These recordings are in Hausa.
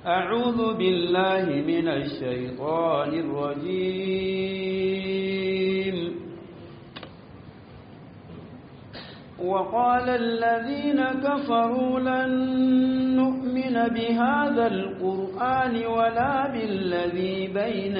أعوذ بالله من الشيطان الرجيم وقال الذين كفروا لن نؤمن بهذا القرآن ولا بالذي بين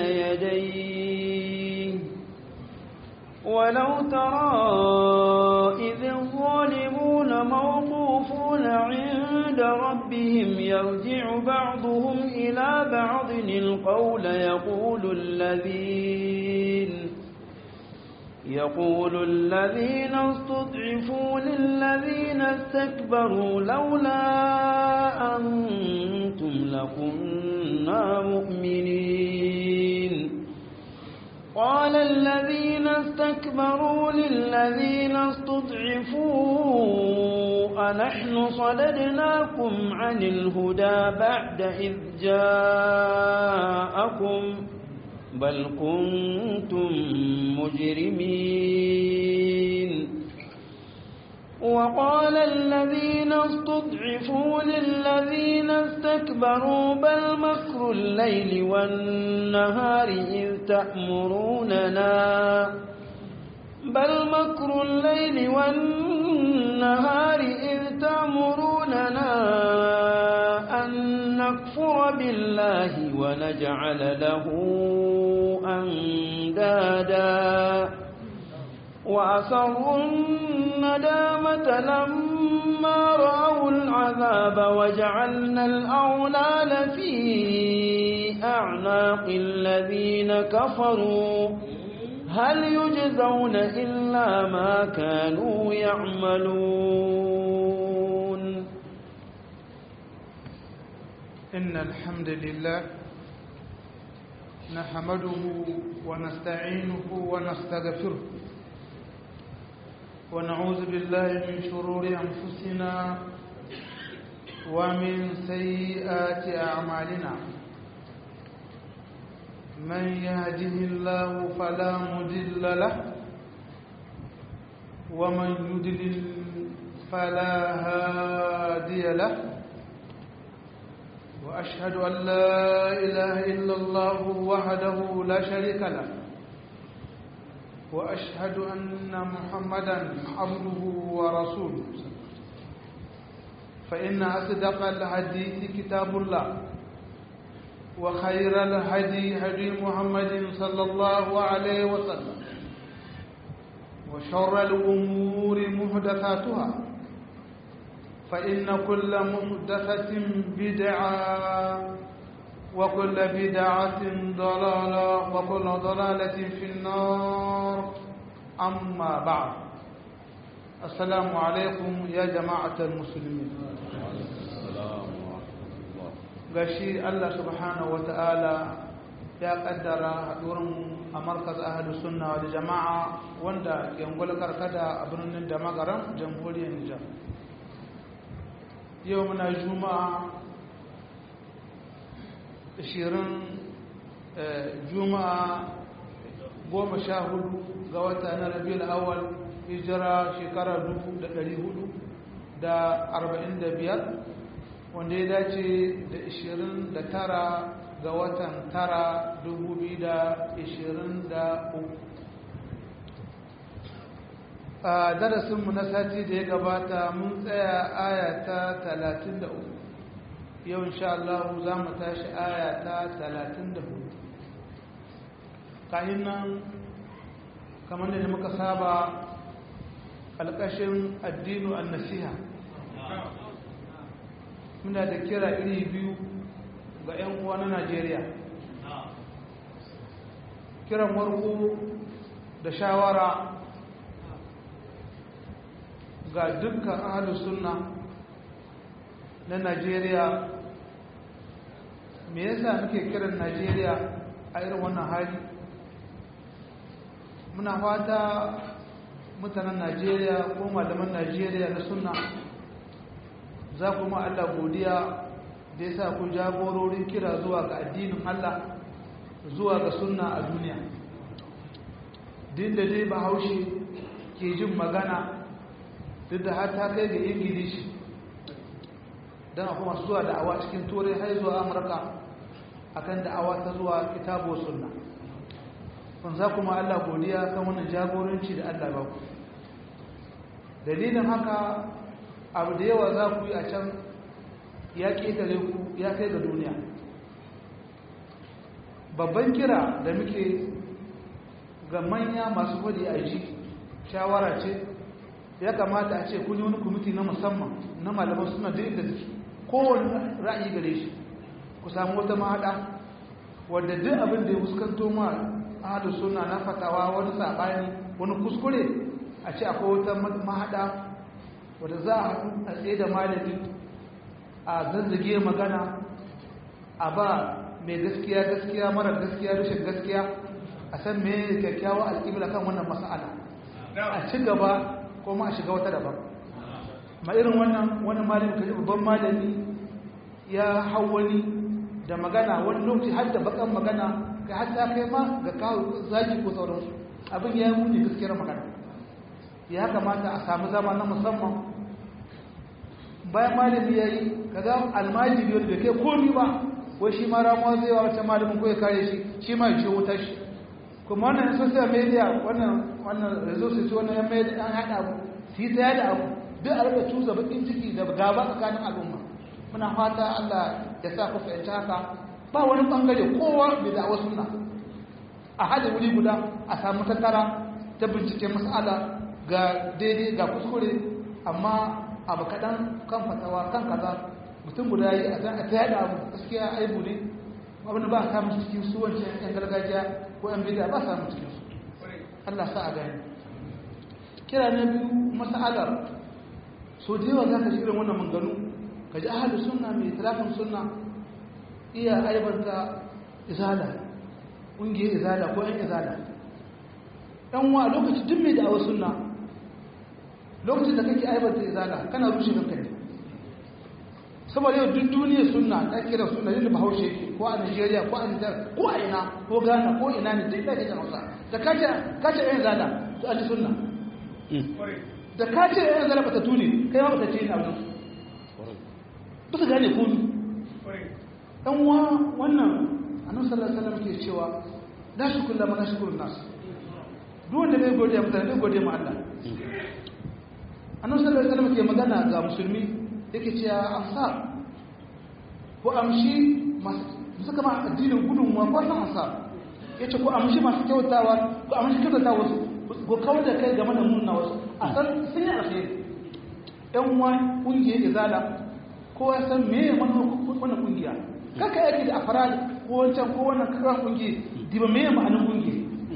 يديه ولو ترى إذ الظالمون موقوفون عند ربهم يرجع بعضهم إلى بعض القول يقول الذين يقول الذين استضعفوا للذين استكبروا لولا أنتم لكنا مؤمنين قال الذين استكبروا للذين استضعفوا أنحن صددناكم عن الهدى بعد إذ جاءكم بل كنتم مجرمين وقال الذين استضعفوا للذين استكبروا بل مكر الليل والنهار إذ تأمروننا بل مكر الليل والنهار إذ تأمروننا أن نكفر بالله ونجعل له أندادا وأسروا الندامة لما رأوا العذاب وجعلنا الأغلال في أعناق الذين كفروا هل يجزون إلا ما كانوا يعملون إن الحمد لله نحمده ونستعينه ونستغفره ونعوذ بالله من شرور أنفسنا ومن سيئات أعمالنا من يهده الله فلا مضل له ومن يضلل فلا هادي له وأشهد أن لا إله إلا الله وحده لا شريك له وأشهد أن محمدا عبده ورسوله فإن أصدق الحديث كتاب الله وخير الهدي هدي محمد صلى الله عليه وسلم وشر الأمور محدثاتها فإن كل محدثة بدعة وكل بدعة ضلالة وكل ضلالة في النار أما بعد السلام عليكم يا جماعة المسلمين gashi Allah subhanahu wata'ala ya kaddara haɗurin a markaz ahadu sunna da jama'a wanda yangwal karkada a birnin da magaran jamhuriyar Nijar yau muna juma'a ashirin juma'a goma sha hudu ga wata na rabiul awal hijira shekara dubu da ɗari hudu da arba'in da biyar wanda ya dace da ashirin da tara ga watan tara dubu biyu da ashirin da uku a darasinmu na sati da ya gabata mun tsaya aya ta talatin da uku yau insha Allah za mu tashi aya ta 34 kayan nan kamar da muka saba alƙashin addinu an nasiha muna da kira iri biyu ga 'yan uwa na Najeriya kiran warko da shawara ga dukkan ahalus sunna na Najeriya me yasa muke kiran Najeriya a irin wannan hali muna fata mutanen Najeriya ko malaman Najeriya na sunna za ku ma Allah godiya da yasa ku jagororin kira zuwa ga addinin Allah zuwa ga sunna a duniya din da dai bahaushe ke jin magana duk da har ta kai ga ingilishi don akwai masu zuwa da'awa cikin turai har zuwa amurka akan da'awa ta zuwa kitabu sunna kun za kuma allah godiya kan wannan jagoranci da allah ba ku dalilin haka abu da yawa za ku yi a can ya ƙetare ku ya kai ga duniya babban kira da muke ga manya masu kwadi a ji shawara ce ya kamata a ce kun yi wani kwamiti na musamman na malaman suna da inda suke kowane ra'ayi gare shi ku samu wata mahaɗa wadda duk abin da ya fuskanto ma ahadu suna na fatawa wani saɓani wani kuskure a ce akwai wata mahaɗa wadda za a haɗu a tsaye da malami a zazzage magana a ba mai gaskiya gaskiya mara gaskiya rashin gaskiya a san me kyakkyawa alƙibla kan wannan mas'ala a ci gaba kuma a shiga wata daban ma irin wannan wani malami kaji babban malami ya hau wani da magana wani lokaci har da bakan magana kai har ta kai ma ga kawo zaki ko sauransu abin ya yi muni gaskiyar magana ya kamata a samu zama na musamman bayan malami ya yi kaga almajiri wanda bai kai komi ba wai shi ma ramuwa zai wa wata malamin ko ya kare shi shi ma ya ce wuta shi kuma wannan social media wannan wannan resources wannan yan media an haɗa abu su yi ta yada abu duk a rika tuza bakin ciki da gaba tsakanin al'umma muna fata Allah ya sa ku fahimci haka ba wani bangare kowa bai da wasu na a hada wuri guda a samu tattara ta bincike mas'ala ga daidai ga kuskure amma abu kaɗan kan fatawa kan kaza mutum guda yi a ta yada abu gaskiya aibu ne abin da ba a samun cikin su wancan yan gargajiya ko yan bida ba samun cikin su Allah sa a gani kira na biyu mas'alar so da yawa za ka shi irin wannan manganu ka ji ahalu sunna mai talafin sunna iya aibanta izala ƙungiyar izala ko yan izala yan wa lokaci duk mai da'awar sunna lokacin da kake aibanta izala kana rushe kanka ne saboda yau duk duniyar sunna ta kira sunna yadda bahaushe yake ko a nigeria ko a nijar ko a ina ko ghana ko ina ne duk da kake hausa da kace kace yan izala to an ji sunna da kace yan izala ba ta tuni kai ma ba ta ce ina wajen ba su gane komi ɗan wa wannan annabi sallallahu alaihi wasallam ke cewa la shukru lama la shukru nas duk wanda bai godiya mutane bai godiya ma Allah annabi sallallahu alaihi wasallam ke magana ga musulmi yake cewa ansar ko amshi masu kama addinin gudunmuwa ko san ansar yace ko amshi masu kyautawa ko amshi kyautata wasu ko kawar da kai game da munna wasu a san sun yi alkhairi ɗan uwa ƙungiyar izala ko ya san me wannan ƙungiya kaka yake da afaral ko wancan ko wannan kakan ƙungiya diba me ma'anin ƙungiya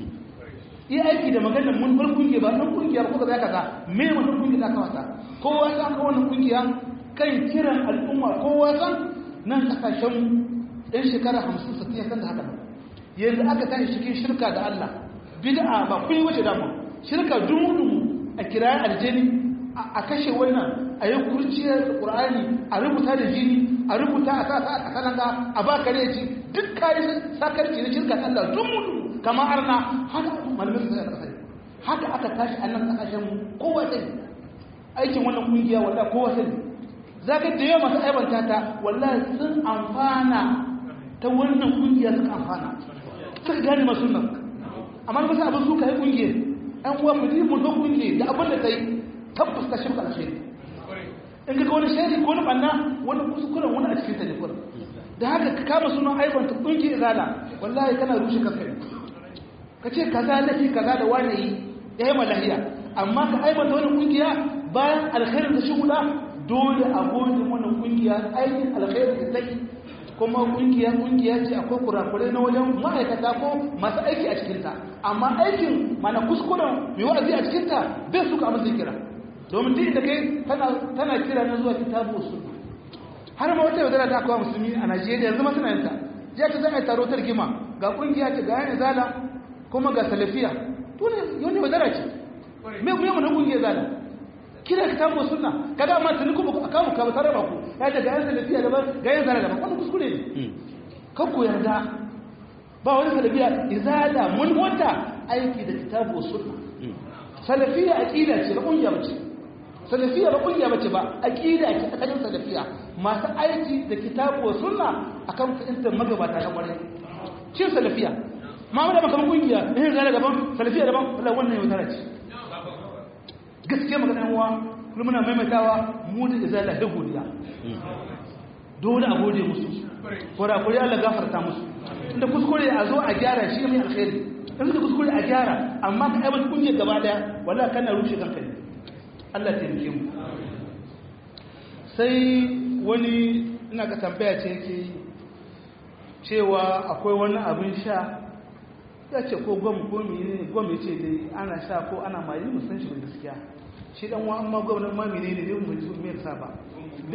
yi aiki da maganar mun bar kungiya ba ɗan kungiya ko kaza kaza me wannan kungiya da kawata kowa san ka wannan kungiya kai kiran al'umma kowa san nan kasashen ɗan shekara hamsin sittin ya san da haka yanzu aka tashi cikin shirka da Allah bid'a ba kun yi wace dama shirka dumu a kirayen aljani a kashe wannan a yi kurciyar ƙur'ani a rubuta da jini a rubuta a sa a kananga a ba kare ci duk kayi sakarci na shirka da Allah dumu kamar arna haka malamin su da kasar haka aka tashi a nan kasashen kowa sani aikin wannan kungiya wallahi kowa sani za ka da yawa masu aibanta ta wallahi sun amfana ta wannan kungiya suka amfana suka gane masu nan amma ba su abin suka yi kungiyar an uwa mu mu zo kungiyar da abin da ta yi tabbas ta shirka alkhairi in ka ga wani shari ko wani banna wani kuskuren wani a cikin ta ne da haka ka kama sunan aibanta kungiyar zala wallahi kana rushe kanka ne ka ce kaza lafi kaza da wani yi ya yi malahiya amma ka aibata wani kungiya bayan alkhairin da shi guda dole a gode wannan kungiya aikin alkhairin da take kuma kungiya kungiya ce akwai kurakurai na wajen ma'aikata ko masu aiki a cikinta amma aikin mana kuskuren mai wa'azi a cikinta bai suka amsa kira domin duk da kai tana kira na zuwa kitabu sunna har ma wata yaudara da aka musulmi a najeriya yanzu ma suna yanta jiya ta za a yi taro ta rigima ga kungiya ce ga yana zala kuma ga salafiya to ne yau wadara ce me kuma mun kungiya zala kira ka tamo sunna kaga amma tuni kuma aka mu ka tare ba ku ya da ga yan salafiya da ga yan zala da ba wannan kuskure ne kan ku yarda ba wani salafiya izala mun wata aiki da kitabu sunna salafiya aqida ce da kungiya ce salafiya ba kungiya bace ba aqida ce ta kajin salafiya masu aiki da kitabu wa sunna akan fahimtar magabata na kwarai cin salafiya ma wanda ba kamar kungiya eh zara daban salafiya daban wallahi wannan yau tara ce gaskiya magana uwa kullum muna maimaitawa mu da izala da godiya dole a gode musu kurakuri Allah gafarta musu inda kuskure a zo a gyara shi mai alkhairi in da kuskure a gyara amma ka aiwata kungiyar gaba daya wallahi kana rushe kanka ne Allah taimake mu sai wani ina ka tambaya ce yake cewa akwai wani abin sha ya ce ko gwam ko menene gwam ya ce dai ana sha ko ana mayi musan shi gaskiya shi dan wa amma gwam ma menene ne mu ji me yasa ba da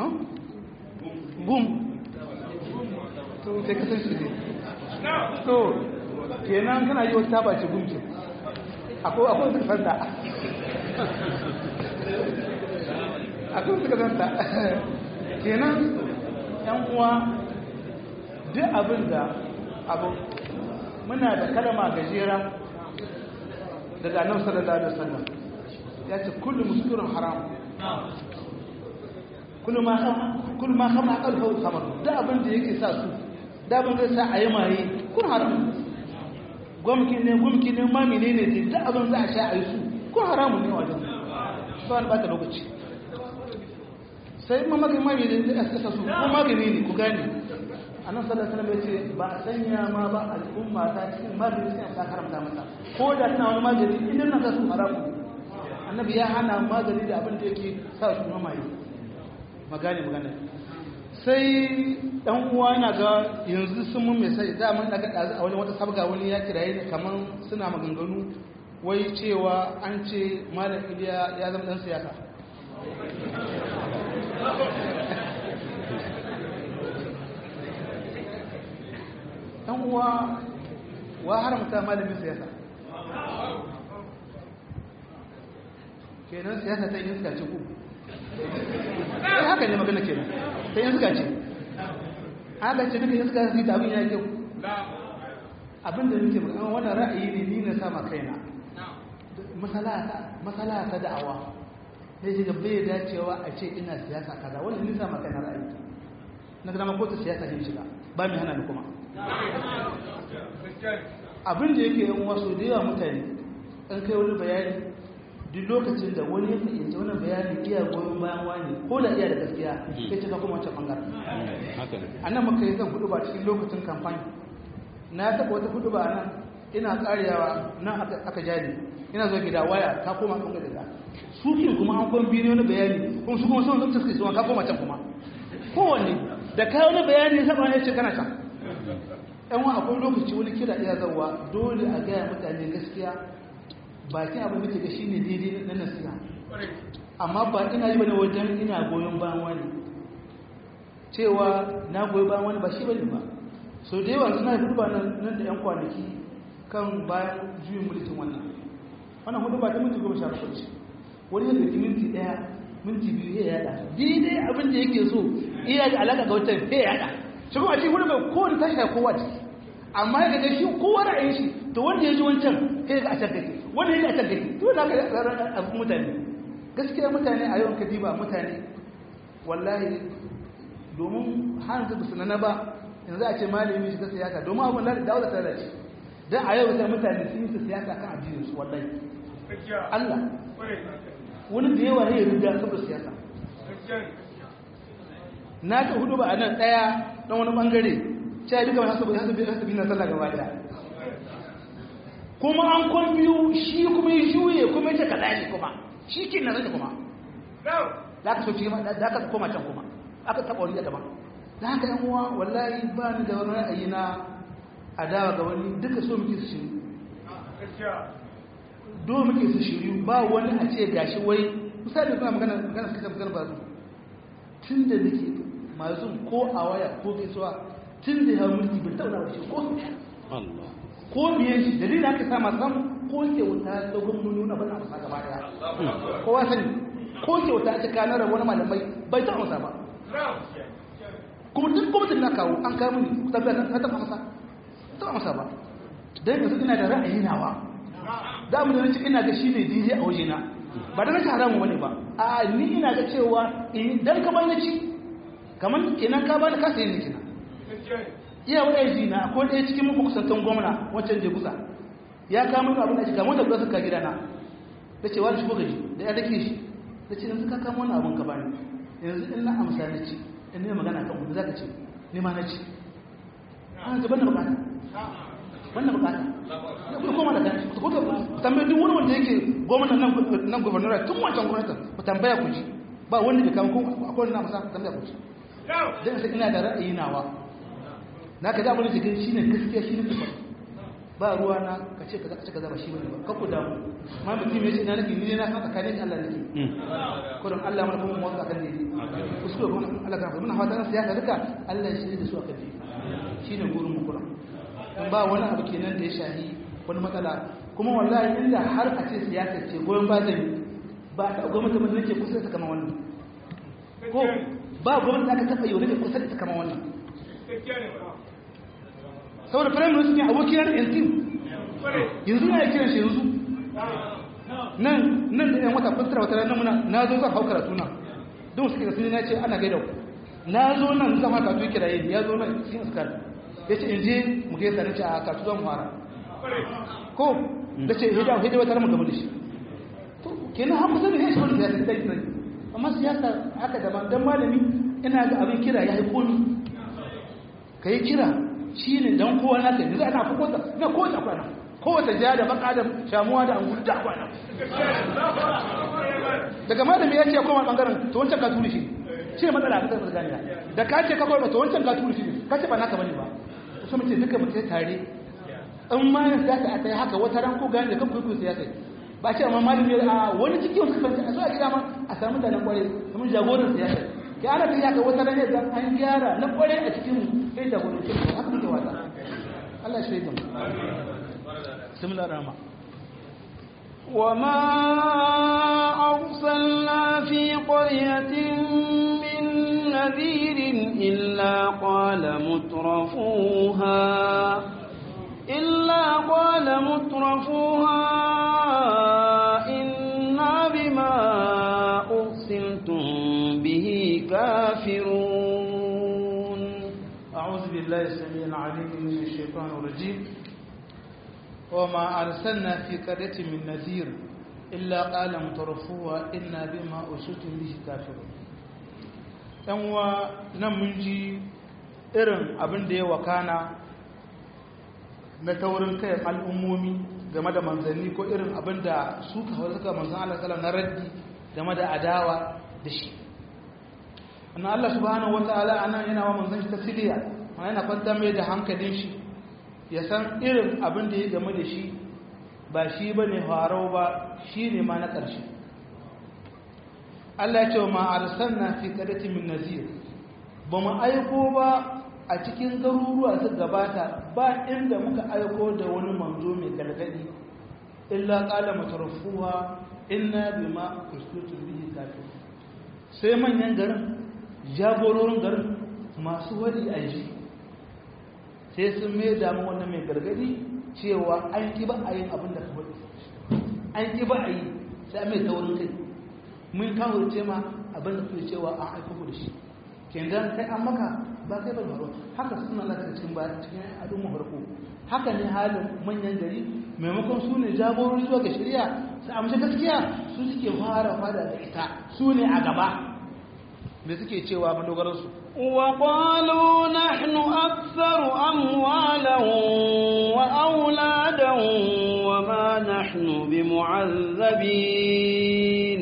gum to sai ka san shi ne to kenan kana yi wata ba ce gum ke akwai akwai suka sanda akwai suka sanda kenan yan uwa duk abin da abu muna da kalama gajera daga annabi sallallahu alaihi wasallam ya ce kullu muskirun haram kullu ma kullu ma khamra qalbu khamr da abin da yake sa su da abin da sa a yi maye kun haram gwamki ne gwamki ne ma menene ne da abin za a sha a yi su kun haramun ne wajen ba ni bata lokaci sai ma magani ma menene da sa su ko magani ne ku gane annabi sallallahu alaihi wasallam yace ba a sanya ma ba al'umma ta cikin magani sai ta haramta masa ko da tana wani magani idan nan su haramu annabi ya hana magani da abin da yake sa su mamaye magani magana sai dan uwa na ga yanzu sun mun mai sai da mun daga a wani wata sabga wani ya kiraye ne kaman suna maganganu wai cewa an ce malam Iliya ya zama dan siyasa dan uwa wa haramta malamin siyasa kenan siyasa ta yin suka ce ku sai haka ne magana kenan ta yin suka ce haka ce duka yin suka su yi abin ya kyau abin da nake magana wannan ra'ayi ne ni na sama kaina masala ta da'awa sai ce bai dacewa a ce ina siyasa kaza wannan ni sama kaina ra'ayi na gama ko ta siyasa ne shiga ba mai hana ni kuma abin da yake yin wasu da yawa mutane an kai wani bayani duk lokacin da wani ya fahimci wani bayani iya goyon bayan wani ko da iya da gaskiya ya cika kuma wancan bangaren a nan maka yi zan hudu ba cikin lokacin kamfani na taɓa wata hudu ba a nan ina karewa nan aka jani ina zo gida waya ta koma kan gada su ke kuma an kwan biyu wani bayani kuma su kuma sun zama suke suwa ka koma can kuma kowanne da kayi wani bayani saba ya ce kana can yan wa akwai lokaci wani kira iya zarwa dole a gaya mutane gaskiya bakin abin da ke ga shine daidai na nasiha amma ba ina yi bane wajen ina goyon bayan wani cewa na goyi bayan wani ba shi bane ba so da yawa suna hudu ba nan da yan kwanaki kan bayan juyin mulkin wannan wannan hudu ba ta minti goma sha bakwai ce wani yadda ki minti daya minti biyu ya yada daidai abin da yake so iya da alaka ga wancan ya yada shi kuma a cikin hudu bai kowane tashi da kowa ciki amma ya ga shi kowa ra'ayin shi to wanda ya ji wancan sai ga a can kake wanda ya ji a can kake to na ka tsaron abin mutane gaskiya mutane a yawan kadiba mutane wallahi domin har da su na ba yanzu a ce malami shiga siyasa domin abin da dawo da tare ce dan a yau sai mutane sun yi siyasa kan addinin su wallahi Allah wani da yawa ne ya rubuta saboda siyasa na ta hudu ba a nan daya dan wani bangare cewa duka wani hasabi hasabi hasabi na sallah gaba daya kuma an kwan biyu shi kuma ya juye kuma ya ce kaza ne kuma shi ke na zai kuma za ka so ci za ka koma can kuma aka taɓa wani daban da haka yan uwa wallahi ba ni da wani ra'ayi na adawa ga wani duka so muke su shiru do muke su shiru ba wani a ce gashi wai misali suna magana magana suka magana ba su tun da nake masu ko a waya ko gaisuwa tun da ya mulki bai taɓa da shi ko Allah ko biyan shi dalilin haka sa masu ko kyauta ta gwamnoni na bana masa gaba daya kowa sani ko kyauta ta kanar da wani malamai bai taɓa masa ba kuma duk gwamnatin na kawo an kawo mini tabbata na taɓa masa taɓa masa ba don yanzu ina da ra'ayi nawa da mu da ina ga shi ne daidai a wajena ba da nake haramun wani ba a ni ina ga cewa idan ka bani ci kamar kenan ka bani ka sayi ni kenan iya wani ji na akwai ɗaya cikin muku kusantan gwamna wancan je kusa ya kama abin da ake kama da suka gida na da ce wani shigo gaji da ya dake shi da ce yanzu ka kama wani abin ka bani yanzu in na amsa na ci in ne magana kan kudu za ka ce ne ma na ci an ce banda bukata banda bukata ya kuma koma da kan shi ku tambayi duk wani wanda yake gwamnan nan gwamnati tun wancan gwamnatin ku tambaya ku ji ba wanda bai kama kuma akwai wani na amsa tambaya ku ji dan sai ina da ra'ayi nawa na ka zaɓa da shi ne gaskiya shi ne kufa ba ruwa na ka ce kaza ka ce kaza ba shi bane ba kakku damu ma mutum ya ce ina nake ni ne na san tsakanin Allah nake kurin Allah mana kuma motsa kan dai kuskure kuma Allah kan muna fatan siyasa duka Allah ya shirye da su akan dai shine gurin mu kurin dan ba wani abu kenan da ya shahi wani matsala kuma wallahi inda har a ce siyasa ce goyon ba zai ba ta gwamnati mun nake kusa ta kama wannan ko ba gwamnati aka taba yau nake kusa ta kama wannan saboda firayim minister ne abokin yana yankin yanzu na ya kiran shi yanzu nan nan da yan wata kwantara wata ranar muna na zo zan hau karatu na don suke da sun na ce ana gaida na zo nan zan hau karatu kira yi ya zo nan cikin iskar ya ce in je mu gaisa na ce a karatu zan fara ko da ce hidda hidda wata ramu gaba da shi to kenan har kusa da ya shi wani siyasa da yi amma siyasa haka daban dan malami ina ga abin kira ya haifo ni ka yi kira shi ne don kowa na kai za a na fi kota na kowace kwana kowace ja da baka da shamuwa da angulu da kwana daga malami ya ce koma bangaren to wancan ka turi shi shi ne matsala a kasar ganiya da ka ce ka koma to wancan ka turi shi ne ka ce ba naka bane ba to sun ce duka mutum tare in ma yin siyasa a tsaye haka wata ran ko gani da kan kwaikwayo siyasa ba ce amma malami ya a wani cikin wasu kafin a zuwa gida ma a samu da nan kwarai kamar jagoran siyasa ke ana ta yaka wata ranar da an gyara na kware a cikin sai da wani cikin haka muke wata Allah shi shaidan similar rama وما أرسلنا في قرية من نذير إلا قال مترفوها إلا قال مترفوها إنا بما أرسلتم به كافرون أعوذ بالله السميع العليم من الشيطان الرجيم وما أرسلنا في قرية من نذير إلا قال مترفوها إنا بما أرسلتم به كافرون yanwa nan mun ji irin abin da ya wakana na taurin kayan al'ummomi game da manzanni ko irin abin da su kawai suka manzan Allah salam na raddi game da adawa da shi annan Allah subhanahu wata'ala anan yana wa manzan shi tasiriya mana yana kwanta mai da hankalin shi ya san irin abin da ya game da shi ba shi ba ne farau ba shi ne ma na ƙarshe Allah ya ce wa ma'arsanna fi ƙarfi min nazir ba mu aiko ba a cikin garuruwa su gabata ba inda muka aiko da wani manzo mai gargadi illa qala mutarfuha inna bima uslutu bihi kafir sai manyan garin jagororin garin masu wadi aji sai sun mai damu wannan mai gargadi cewa an ki ba a yin abin da ka wadi an ki ba a yi sai mai taurin kai mun kawo ce ma abin da kuke cewa an aiko da shi kenan kai an maka ba kai bai faru haka suna laka cikin ba cikin al'umma farko haka ne halin manyan gari maimakon su ne jagorori zuwa ga shari'a su amsa gaskiya su suke fara fada da ita su ne a gaba me suke cewa madogaran su وقالوا نحن أكثر أموالا وأولادا وما نحن بمعذبين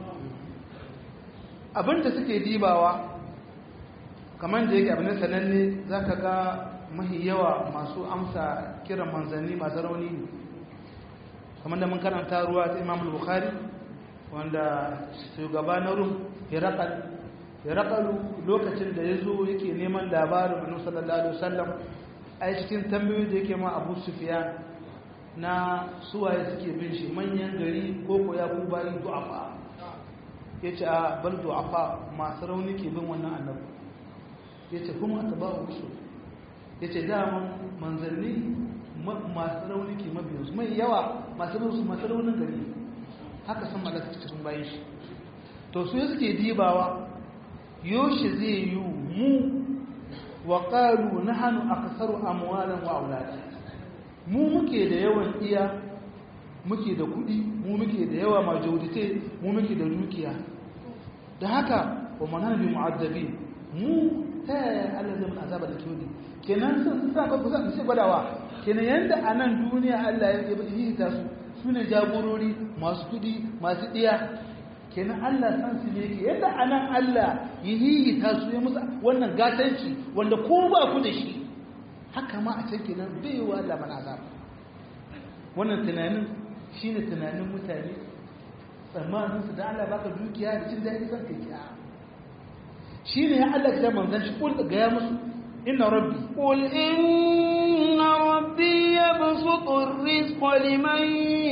abinda suke dibawa kamar da yake abin sananne za ka ga mahi yawa masu amsa kiran manzanni masu rauni ne kamar da mun karanta ruwa ta imam bukhari wanda shugaba na rum hirakalu lokacin da ya zo yake neman labarin annabi sallallahu alaihi wasallam a cikin tambayoyi da yake ma abu sufiyan na suwaye suke bin shi manyan gari ko ko ya ku bayi du'afa yace a bal du'afa masu rauni ke bin wannan annabi ya ce kuma ta ba su ya ce daman manzanni masu rauni ke mabiyarsu mai yawa masu rauni masu raunin gari haka san malaka cikin bayan shi to su suke dibawa yoshi zai yi mu wa qalu nahnu aktharu amwalan wa aulada mu muke da yawan iya muke da kudi mu muke da yawa majorite mu muke da dukiya da haka wa manana bi mu'azzabin mu ta yaya Allah zai mun azaba da kyoni kenan sun sa ba kusa su gwadawa kenan yanda a nan duniya Allah ya yi ta su sune jagorori masu kudi masu diya kenan Allah san su ne yake yadda a nan Allah yi yi ta su ya musu wannan gatanci wanda ko ba ku da shi haka ma a can kenan bai yi wa Allah mana azaba wannan tunanin shine tunanin mutane tsammanin su da Allah baka dukiya da cin daɗi san kai kiya shine ya Allah ya manzan shi kul ga ya musu inna rabbi قل إن ربي يبسط الرزق لمن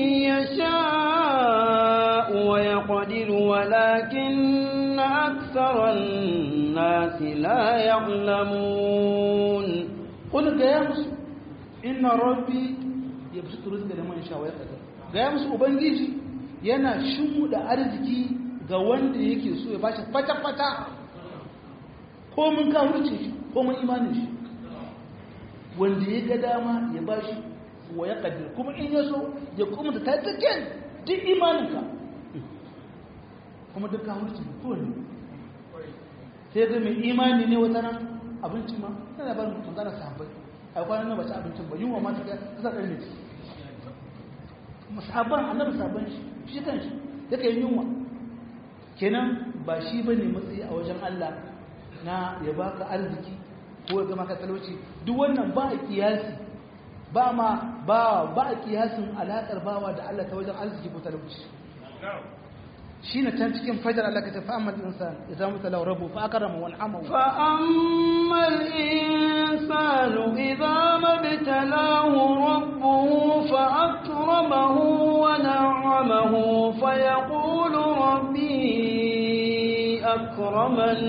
يشاء ويقدر ولكن أكثر الناس لا يعلمون قل ga ya musu inna rabbi yabsutu rizqa liman yasha wa yaqdir ga ya musu ubangiji yana shimu da arziki ga wanda yake so ya bashi fata fata ko mun kafirce shi ko mun imanin shi wanda ya ga dama ya bashi wa ya kadir kuma in ya so ya kuma da tattaken duk imaninka kuma duk kafirce ko ne sai ga mai imani ne wata nan abinci ma tana barin mutum zana sahabbai a kwanan nan ba ci abincin ba yunwa ma ta sa ɗan ne musabban annabi sabban shi shi kan shi yake yin yunwa kenan ba shi bane matsayi a wajen Allah na ya baka arziki ko ya gama ka talauci duk wannan ba a kiyasi ba ma ba ba a kiyasin alaƙar bawa da Allah ta wajen arziki ko talauci shine can cikin fajar Allah ka tafi amma insan idan mutala rabbu fa akrama wa an'ama فأما الإنسان إذا ما ابتلاه ربه فأكرمه ونعمه فيقول ربي أكرمن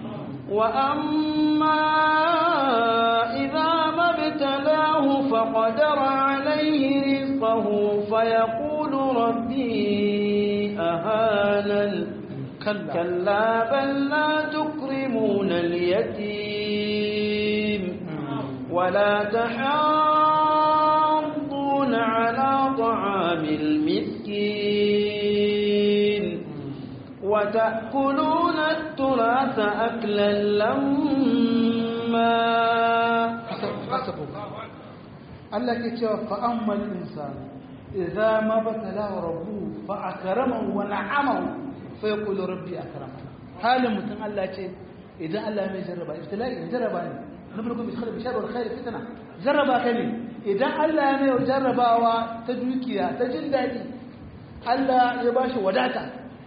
وأما إذا ما ابتلاه فقدر عليه رزقه فيقول ربي أهانن kalla كلا بل لا تكرمون اليتيم ولا تحاضون على طعام المسكين وتأكلون التراث أكلا لما hasabu Allah ke cewa fa ammal insan idza ma batala rabbuhu fa akramahu wa na'amahu fa yaqulu rabbi akramani halin mutum Allah ce idan Allah mai jarraba ibtila'i jarraba ne nablukum bi khair bi shar wal khair fitna jarraba ka ne idan Allah ya mai jarrabawa ta dukiya ta jin dadi Allah ya bashi wadata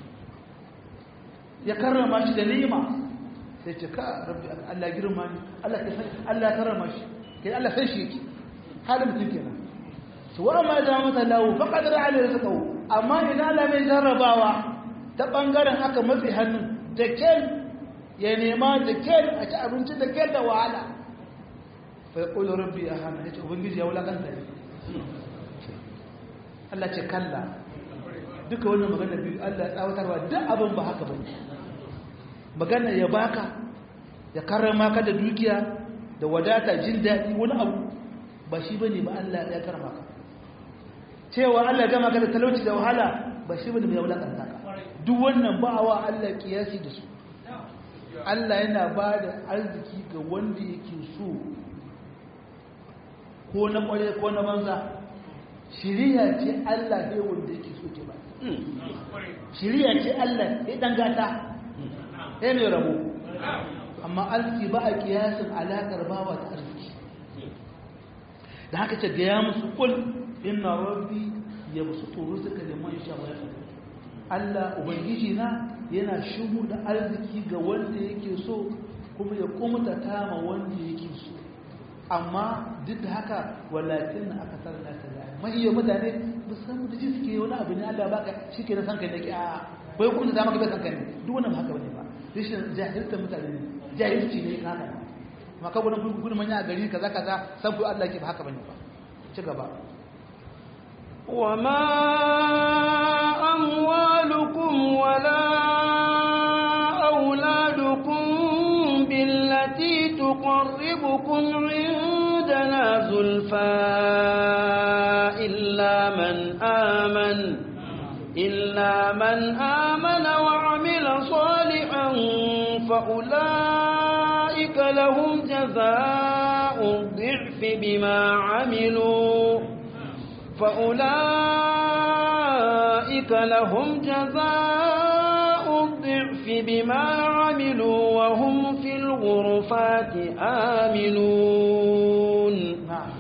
ya karrama shi da ni'ima sai ce ka rabbi Allah girma ni Allah ka san Allah ya karrama shi kai Allah san shi yake halin mutum kenan to wa ma da mata lawo fa qadara alai rizqahu amma idan Allah mai jarrabawa ta bangaren aka matsi hannun da kel ya nema da kel a ci abinci da kel da wahala fa yaqulu rabbi ahana yace ubangiji ya wulakanta ni Allah ce kalla duka wannan magana biyu Allah ya tsawatarwa duk abin ba haka bane magana ya baka ya karrama ka da dukiya da wadata jin daɗi wani abu ba shi bane ba Allah ya karrama ka cewa Allah ya gama ka da talauci da wahala ba shi bane mai wulakanta ka duk wannan ba wa Allah kiyasi da su Allah yana ba da arziki ga wanda yake so ko na kware ko na banza shiriya ce Allah ne wanda yake so ke ba shiriya ce Allah ya dan gata ya mai rabo amma arziki ba a kiyasin alaƙar bawa da arziki da haka ce gaya musu kul inna rabbi ya musu tsoro suka da man sha wani Allah ubangiji na yana shigo da arziki ga wanda yake so kuma ya kumta ma wanda yake so amma duk da haka walakin na aka sarra ta da mahiyya mutane musamman da ji suke wani abu ne Allah baka shi ke na san kai da ke a bai kuma da maka bai san kai ne duk wannan ba haka bane ba rashin jahiltar mutane ne jahilci ne haka ne amma ka gudun gudun manya a gari kaza kaza san ku Allah ke ba haka bane ba ci gaba وما صاحبكم عندنا زلفى إلا من آمن إلا من آمن وعمل صالحا فأولئك لهم جزاء الضعف بما عملوا فأولئك لهم جزاء الضعف بما عملوا وهم في الغرفات آمنون نعم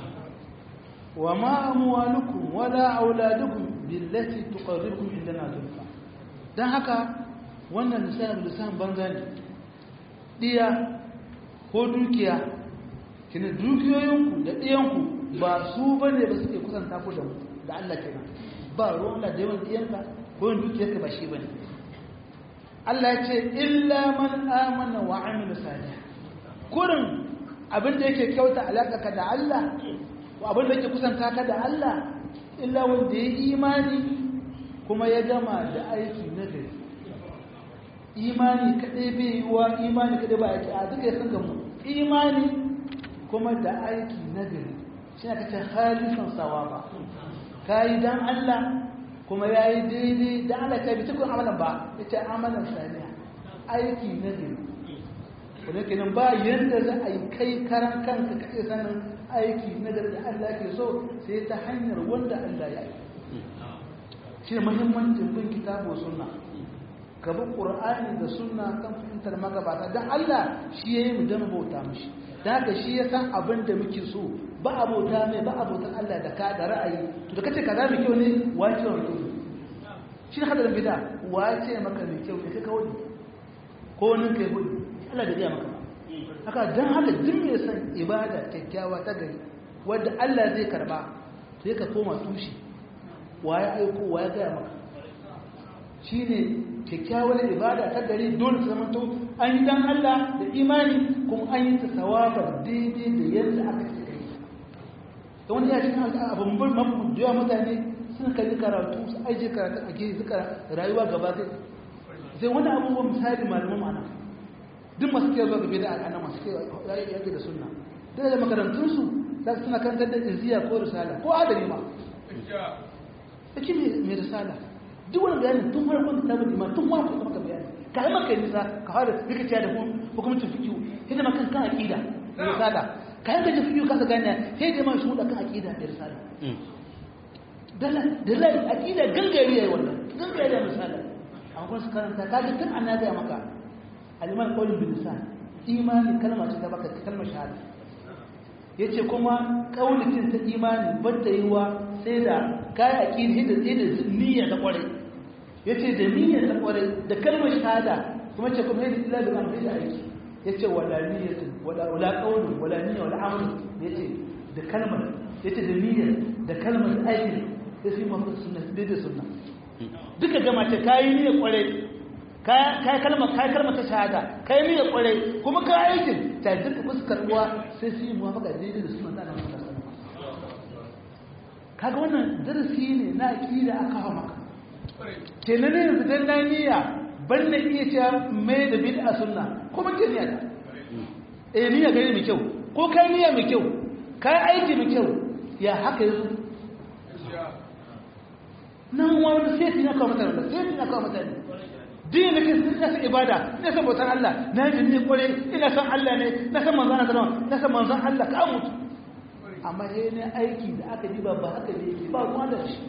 وما أموالكم ولا أولادكم بالتي تقربكم عندنا زلفى dan haka wannan lissafin lissafin banza ne ɗiya ko dukiya kina dukiyoyinku da ɗiyanku ba su ba ne ba suke kusanta ku da mu da Allah kenan ba ruwan da yawan ɗiyanka ko yin dukiyarka ba shi ba ne Allah ya ce illa man amana wa amila salih kurin abin da yake kyauta alaka ka da Allah ko abin da yake kusanta ka da Allah illa wanda ya imani kuma ya gama da aiki na gari imani kadai bai yi wa imani kadai ba yake a duka ya san gamu imani kuma da aiki na gari shi ne kace halisan sawaba kai dan Allah kuma yayi daidai da Allah kai bi tukun amalan ba yace amalan saniya aiki na gari kuma kenan ba yanda za a yi kai karan kanka ka iya sanin aiki na gari da Allah ke so sai ta hanyar wanda Allah ya yi shi ne muhimmancin bin kitabu sunna ka bi qur'ani da sunna kan fahimtar magabata dan Allah shi yayi mu dan bauta mishi dan haka shi ya san abin da muke so ba abota mai ba abota Allah da ka da ra'ayi to da kace kaza mai kyau ne wace wa kyau shi ne hadarin bid'a wace maka mai kyau ne kai kawai ko wani kai hudu Allah da ya maka haka dan haka duk mai san ibada kyakkyawa ta gari wanda Allah zai karba sai ka koma tushe waye aiko waye ga maka shine kyakkyawar ibada ta gari dole su zama to an yi dan Allah da imani kuma an yi ta sawabar daidai da yadda aka ce kai da wani ya shi abin bin mafi jiwa mutane sun kalli karatu su aije karatu a gefe suka rayuwa gaba sai sai wani abubuwan misali malaman ma'ana duk masu ke zuwa gabe da al'ana masu ke yake da sunna duk da makarantunsu za su suna kantar da iziya ko risala ko adali ma ake mai risala duk wani bayanin tun farkon da tabbata ma tun farkon da maka bayani ka yi maka nisa ka fara rikiciya da hukumcin fikiyu sai da makan kan aƙida da risala ka yi gajin fikiyu kasa gane sai da ma shuɗa kan aƙida da risala da lai aƙida gangare ya yi wannan gangare ya misala amma kuma su karanta ka ji tun an na gaya maka aliman ƙaunin bin lisan imani kalma ce ta baka kalmar shahada ya ce kuma ƙaunin ta imani bata yi wa sai da kayan aƙidi da niyya ta ƙwarai ya ce da niyyar ta kwarai da kalmar shahada kuma ce kuma yadda ila da amfani da aiki ya ce wala niyyatin wala wala qawlun wala niyya wala amal ya ce da kalmar ya ce da niyyar da kalmar aiki ya sai mu sunna da sunna duka gama ce kai niyyar kwarai kai kalmar kai kalmar ta shahada kai niyyar kwarai kuma kai aikin ta duka fuskar uwa sai su yi muwafaka daidai da sunna da Annabi sallallahu alaihi wasallam kaga wannan darasi ne na aqida aka hawa maka kenan ne yanzu dan na niyya ban na iya cewa mai da bid'a sunna kuma ke niyya da eh niyya gari mai kyau ko kai niyya mai kyau kai aiki mai kyau ya haka yanzu nan wani sai tin aka mutane da sai tin aka mutane din da ke sun san ibada ina san bautar Allah na yi ne kware ina san Allah ne na san manzon Allah na san manzon Allah ka mutu amma sai ne aiki da aka diba ba haka ne ba ruwa da shi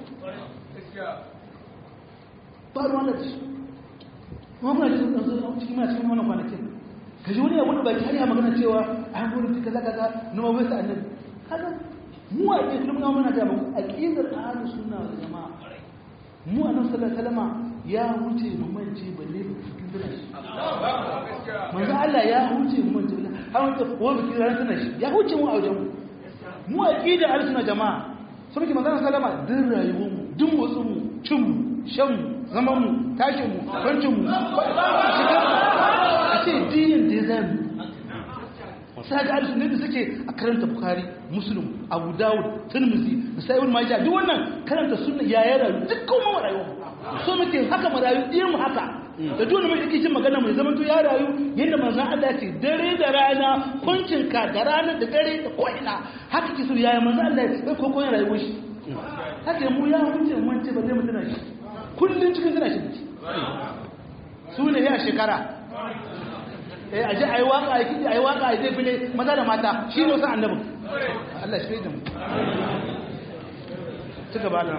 ba ruwan da shi kuma kuna cikin ɗansu cikin mana cikin wannan kwanakin ka ji wani abu da baki har ya magana cewa an gudu kaza kaza numa bai sa annabi kaga mu a ke kuma muna ga mu aqidar ahlus sunna wal jamaa mu annabi sallallahu alaihi wasallam ya huce mu mance balle cikin dana shi manzo Allah ya huce mu mance balle har wanda ko bikin ran tana shi ya huce mu a wajen mu mu aqidar ahlus sunna jamaa sun ki magana sallama din rayuwar mu din motsin mu cin mu shan mu zaman mu tashin mu kwancin mu a ce dinin da ya zami sai ga alisu ne da suke a karanta bukari musulun abu dawud turmuzi da sa'ibul majah duk wannan karanta sunna ya yi rayu dukkan mu rayu so muke haka mu rayu ɗiyan mu haka da duk mai yake jin magana mai zaman to ya rayu yadda manzon Allah ya ce dare da rana kuncin ka da rana da dare da ko ina haka ki so yaya manzon Allah ya ko ko rayuwar shi haka mu ya hunce mun ce ba zai mutuna shi kullun cikin tana shi su ne ya shekara eh aje ayi waka ayi kidi ayi waka ayi zai file maza da mata shi ne wasu annabin Allah shi da mu ci gaba da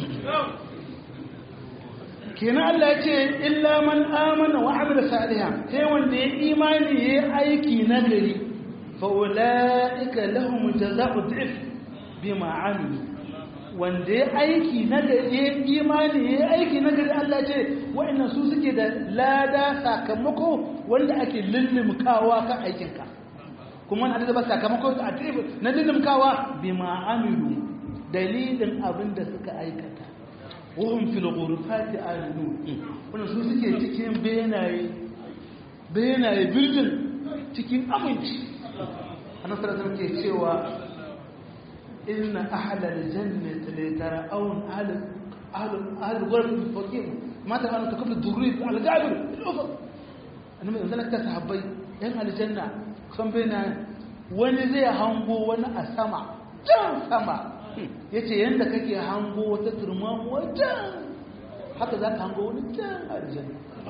kenan Allah ya ce illa man amana wa amila salihan sai wanda ya imani ya aiki nagari fa ulaika lahum jazaa'u dhif bima amilu wanda ya aiki nagari ya imani ya aiki nagari Allah ce wa'annan su suke da lada sakamako wanda ake lullumkawa kan aikinka kuma wanda ba sakamako a na lullumkawa bima amilu dalilin abin da suka aikata wahum fil ghurfati aminu wannan su suke cikin benaye benaye building cikin aminci annabi sallallahu alaihi ke cewa inna ahla aljannati la tara'un ahl ahl ahl ghurf faqim mata ana takabbu durri al-gabir al-ufq annabi sallallahu alaihi sahabbai yan aljanna san benaye wani zai hango wani a sama can sama ya ce yadda kake hango wata turman wajen haka za ka hango wani can aljanna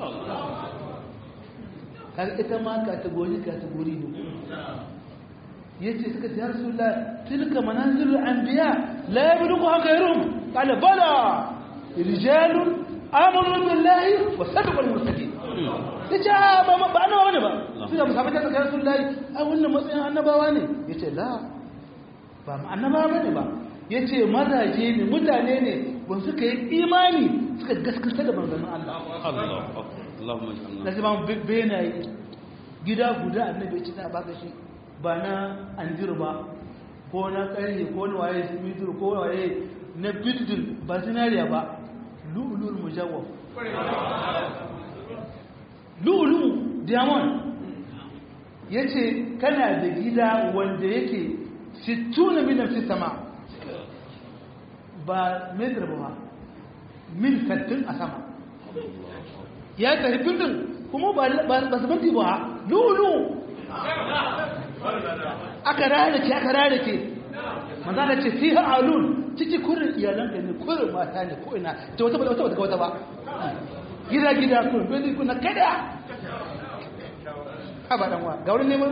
kaga ita ma kategori kategori ne ya ce suka ce harsu la tilka manazilul anbiya la yabluqu haka yarum qala bala rijalun amanu billahi wa sadaqul mursalin yace ba ba annabawa ne ba suka musafa ta ga rasulullahi a wannan matsayin annabawa ne yace la ba annabawa bane ba ya ce mazaje ne mutane ne ba suka yi imani suka gaskata da manzannin Allah na zama benaye gida guda annabi ci ta baka shi ba na anjir ba ko na ƙarye ko na waye simitur ko waye na bildin ba zinariya ba lu'ulul mujawwaf lu'ulu diamond ya ce kana da gida wanda yake 60 milan fi sama ba metar ba mil sattin a sama ya tafi bildin kuma ba su banti ba lulu aka rarrake aka rarrake maza da ce fi alun ciki kurin iyalanka ne kurin mata ne ko ina ta wata wata wata wata ba gida gida kurin bindi kuna kada ha ba dan wa ga wurin neman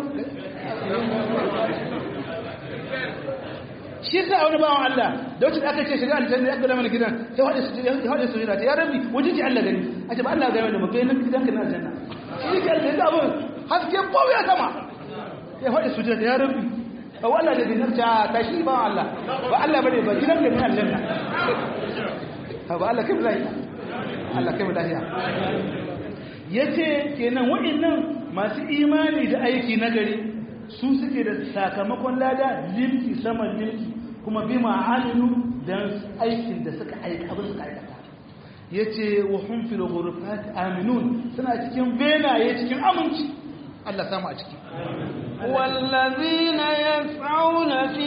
shi yasa wani bawan Allah da wacce aka ce shiga aljanna ya gada mana gidan ya hade su ya hade su jira ya rabbi waje ki Allah gani a ce ba Allah ga mana ba kai nan gidan ka na aljanna shi ke aljanna abun haske ko ya sama ya hade su jira ya rabbi ba Allah da dinar ta ta shi ba Allah ba Allah bane ba gidan ka na aljanna ba Allah kai lafiya Allah kai lafiya yace kenan wa'annan masu imani da aiki nagari su suke da sakamakon lada limki saman limki kuma bi ma'aminu don aikin da suka aika abin suka aikata ya ce wa hunfil ghurfat aminun suna cikin benaye cikin aminci Allah samu a ciki والذين يسعون في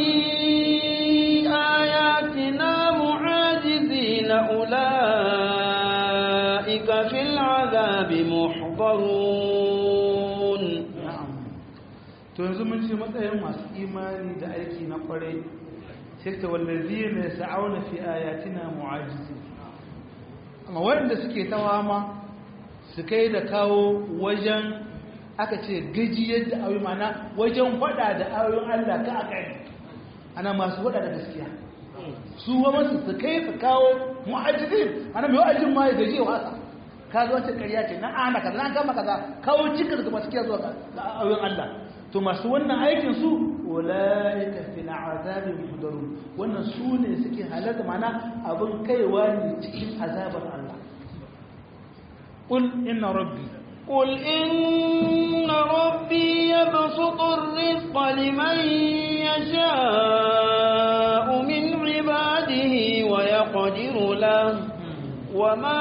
آياتنا معاجزين أولئك في العذاب محضرون to yanzu mun ce matsayin masu imani da aiki na kwarai sai ta wallazi ne sa'auna fi ayatina mu'ajizi amma wanda suke tawama su kai da kawo wajen aka ce gaji yadda ayoyi mana wajen fada da ayoyin Allah ka aka yi ana masu fada da gaskiya su wa masu su kai su kawo mu'ajizi ana mai wa'ajin ma ya gaji wasa ka zo wata ƙarya ce na ana kaza na kama kaza kawo cikin da masu kiyaye zuwa ga ayoyin Allah to masu wannan aikin su ulaika fil azabi muhdarun wannan su ne suke halatta mana abin kaiwa ne cikin azabar Allah qul inna rabbi قل إن ربي يبسط الرزق لمن يشاء من عباده ويقدر له وما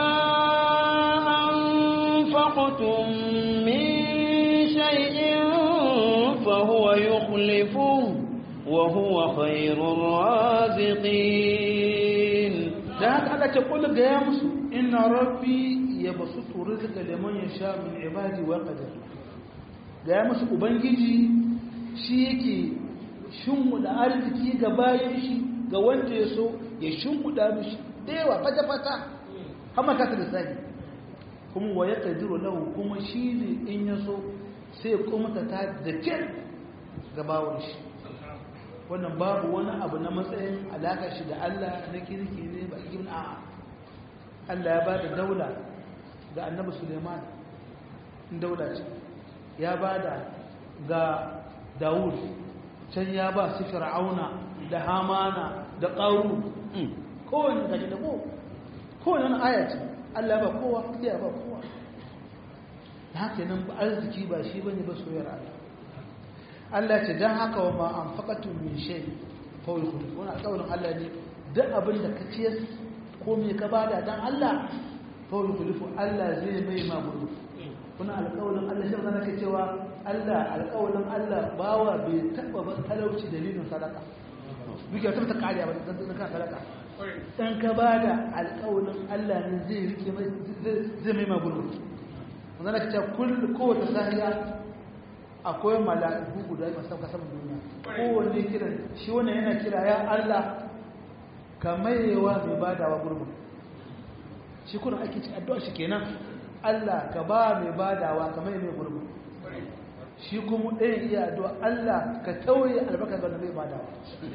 أنفقتم من شيء فهو يخلفه وهو خير الرازقين da haka aka ce kullu ga ya musu inna rabbi yabsutu rizqa liman yasha min ibadi wa qadir ga ya musu ubangiji shi yake shimmuda arziki ga bayan shi ga wanda ya so ya shimmuda mishi da yawa fata-fata hama kasa da sani kuma wa ya ƙadiru lahu kuma shi ne in ya so sai ya kuma ta ta da kyar ga bawon shi wannan babu wani abu na matsayin alaƙar shi da Allah na kirki ne ba ibn a Allah ya ba da daula ga annabi Suleiman daula ce ya ba da ga Dawud can ya ba su fir'auna da hamana da ƙaru kowane gaji da ko kowane aya ce Allah ba kowa ya ba kowa da haka nan ba arziki ba shi bane ba soyar Allah Allah ce dan haka wa ma anfaqatu min shay fa yukhlifu wannan alƙawarin Allah ne duk abin da ka ciyar ko me ka bada dan Allah fa yukhlifu Allah zai mai ma gudu kuna alƙawarin Allah shi zaka cewa Allah alƙawarin Allah bawa bai taba ba talauci dalilin sadaka duke ta ta kariya ba dan ka sadaka dan ka bada alƙawarin Allah ne zai rike mai zai mai ma gudu wannan ka ce kullu kowace sahiya akwai mala'iku guda masu sauka saman duniya kowanne kiran shi wannan yana kira ya Allah ka maiwa mai badawa gurbin shi kuna ake ci addu'a shi kenan Allah ka ba mai badawa ka mai mai gurbin shi kuma ɗayan iya addu'a Allah ka tauye albarka ga mai badawa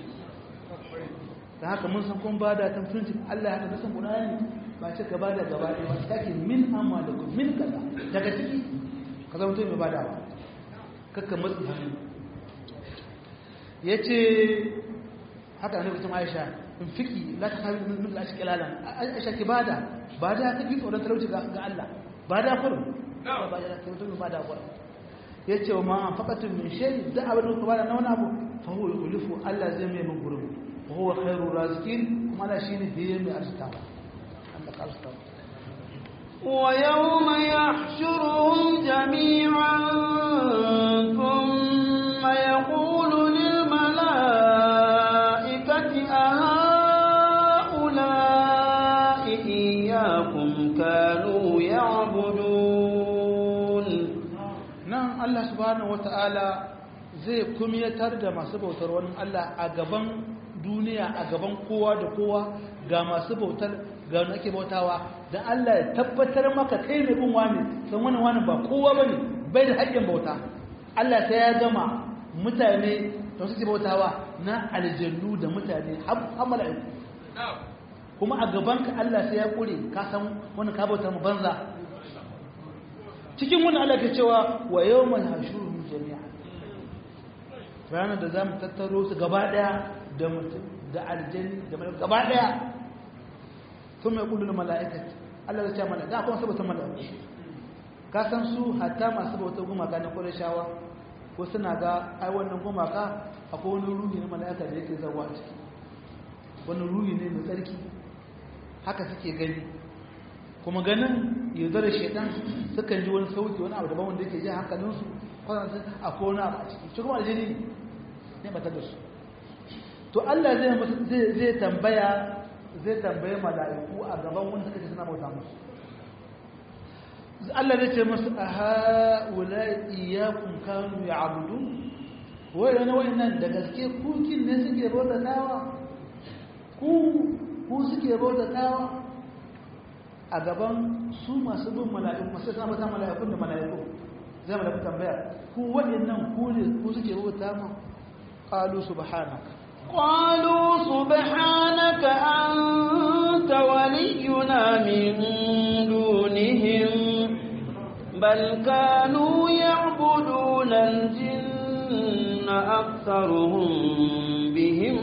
da haka mun san kun bada ta mutunci Allah ya haka nasan Qur'ani ba ce ka bada gaba ɗaya ba take min amma da min kaza daga ciki ka zama mutum mai badawa kakka matsi hannu ya ce haka ne kusan aisha in fiki la ta sami min lashi kilalan aisha ki bada ba da ta fi tsoron talauci ga Allah ba da kurin ba da ta mutum ba da kurin ya ce wa ma'an faƙatun min shayi da abin da ba da na wani abu fa huwa yulifu Allah zai mai min gurin wa huwa khairu razikin kuma Allah shine biye mai arzikawa Allah ka arzikawa ويوم يحشرهم جميعا ثم يقول للملائكة أهؤلاء إياكم كانوا يعبدون نعم الله سبحانه وتعالى zai kumyatar da masu bautar wani Allah a gaban duniya a gaban kowa da kowa ga masu bautar ga wani ake bautawa don Allah ya tabbatar maka kai ne bin wani don wani wani ba kowa ba ne bai da haƙƙin bauta Allah ta ya gama mutane da suke bautawa na aljannu da mutane har mala'iku kuma a gabanka Allah sai ya ƙure ka san wani ka bauta mu banza cikin wani Allah ke cewa wa yawmal hashuru jami'a ranar da za mu tattaro su gaba ɗaya da mutum da aljanni da mala'iku gaba ɗaya sun mai kudu da mala'ikati Allah zai ce mana da kuma saboda mala'iku ka san su hatta masu bautar gumaka na shawa ko suna ga ai wannan gumaka akwai wani ruhi na mala'ika da yake zawa a ciki wani ruhi ne mai tsarki haka suke gani kuma ganin yaudar shaidan sukan ji wani sauki wani abu daban wanda yake ji hankalinsu kwanansu akwai wani abu a ciki shi kuma aljini ne ba ta da su to Allah zai tambaya zai tambaye mala'iku a gaban wanda suka ce suna bauta musu Allah zai ce musu a ha'ula iyakun kanu ya abudu wai da nawai nan da gaske kukin ne suke bauta tawa ku ku suke bauta tawa a gaban su masu bin mala'iku masu suna bauta mala'ikun da mala'iku zai mala'iku tambaya ku waɗannan ku ne ku suke bauta ma qalu subhanaka قالوا سبحانك أنت ولينا من دونهم بل كانوا يعبدون الجن أكثرهم بهم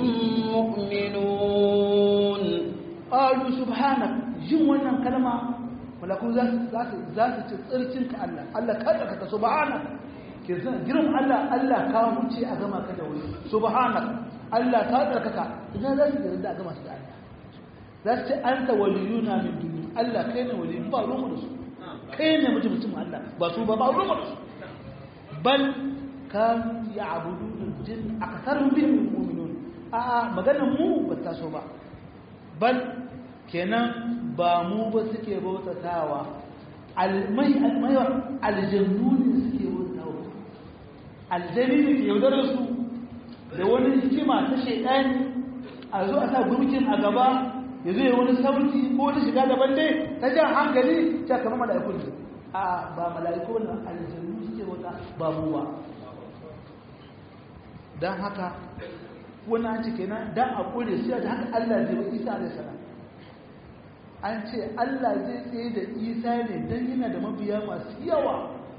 مؤمنون قالوا سبحانك جن wannan kalma malaku za su za su ci tsirkin ka Allah Allah kada ka subhanak ke zan girin Allah Allah ka huce a gama ka da wuri subhanak Allah ka tsarkaka ina za su yarda a gama su da Allah za su ce an ta waliyuna min duni Allah kai ne waliyu ba ruwan da su kai ne mutum mutum Allah ba su ba ba ruwan da su bal kan ya abudu jin akasarun bihim mu'minun a a maganar mu ba ta so ba bal kenan ba mu ba suke bautatawa almai almaiwa aljannu ne suke bauta wa aljani ne ke yaudarar su da wani hikima ta shaidani a zo a sa gurkin a gaba ya zo ya wani sauti ko wani shiga daban dai ta jan hankali ta kama mala'iku ne a ba mala'iku ne aljannu suke bauta ba mu ba don haka wani an ce kenan don a kure sai da haka Allah zai wa Isa alaihi salam an ce Allah zai tsaye da Isa ne don yana da mabiya masu yawa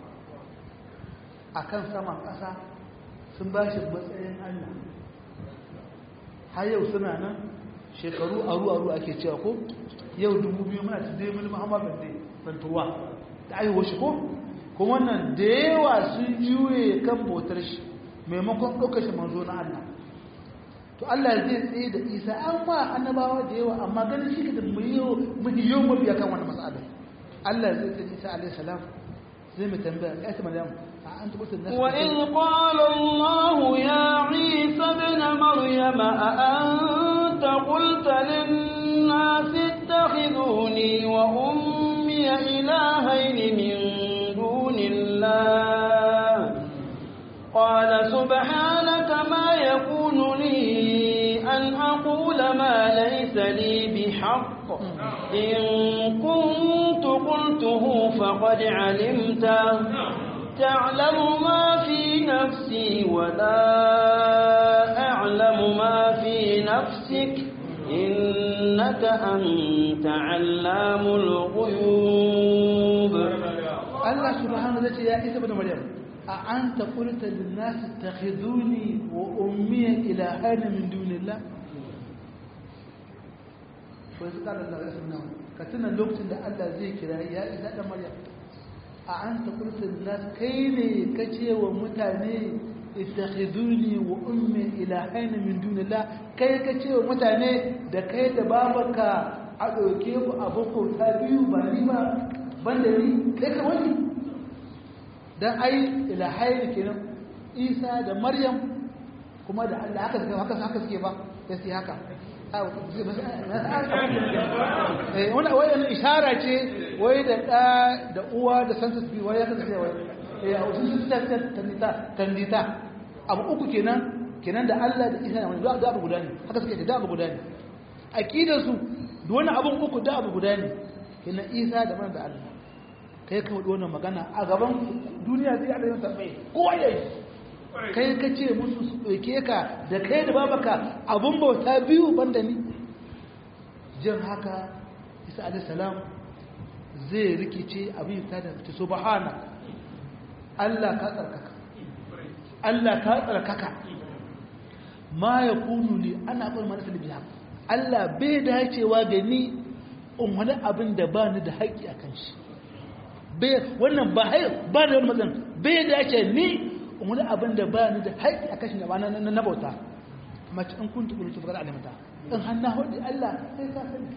a kan saman ƙasa sun ba shi matsayin Allah har yau suna nan shekaru aru-aru ake cewa ko yau dubu biyu muna ta dai mini muhammad bande bantuwa da aiwo shi ko kuma wannan da yawa sun juye kan bautar shi maimakon ɗaukar shi manzo na Allah to Allah zai tsaye da Isa an ma annabawa da yawa amma ganin shi da miliyon mabiya kan wani mas'ala Allah zai tsaye Isa alaihi salam zai mu tambaya ya ta Maryam a an tabbata nasu وإذ قال الله يا عيسى ابن مريم أأنت قلت للناس اتخذوني وأمي إلهين من دون الله قال سبحانك ما يكون لي أن أقول ما ليس لي بحق إن كنت قلته فقد علمته تعلم ما في نفسي ولا أعلم ما في نفسك إنك أنت علام الغيوب Allah subhanahu wa ta'ala ya isa da Maryam a anta qulta lin nas takhiduni wa ummi ilahan min dunillah ko sai kada Allah ya sunna ka tuna lokacin da Allah zai kira ya isa da Maryam a anta qulta lin nas kai ne kace wa mutane ittakhiduni wa ummi ilahan min dunillah kai kace wa mutane da kai da babarka a ɗauke ku abokan ta biyu ba ni ba banda ni kai ka wani dan ai ilahai kenan Isa da Maryam kuma da Allah haka suke haka haka suke ba sai haka eh wannan wayan ishara ce wai da da da uwa da sansa bi wai haka suke wai eh a wasu su ta tandita tandita abu uku kenan kenan da Allah da Isa da Maryam da abu guda ne haka suke da abu guda ne akidar su da wani abun uku da abu guda ne kenan Isa da Maryam da Allah kai ka faɗi wannan magana a gaban duniya zai haɗa yin tambaye kowa ya yi kai ka ce musu su ɗauke ka da kai da babaka abun bauta biyu banda ni jin haka isa alisalam zai rikice abin ta da ta subhana Allah ka tsarkaka Allah ka tsarkaka ma ya kunu ne ana ɓar manasa da biya Allah bai dacewa da ni in wani abin da ba ni da haƙƙi a kan shi wannan ba ba da wani matsan bai dace ni wani abin da ba ni da haƙƙi a kashin gaba na bauta mace in kun tukuru tukuru alimta in hannu hudu Allah sai ka sani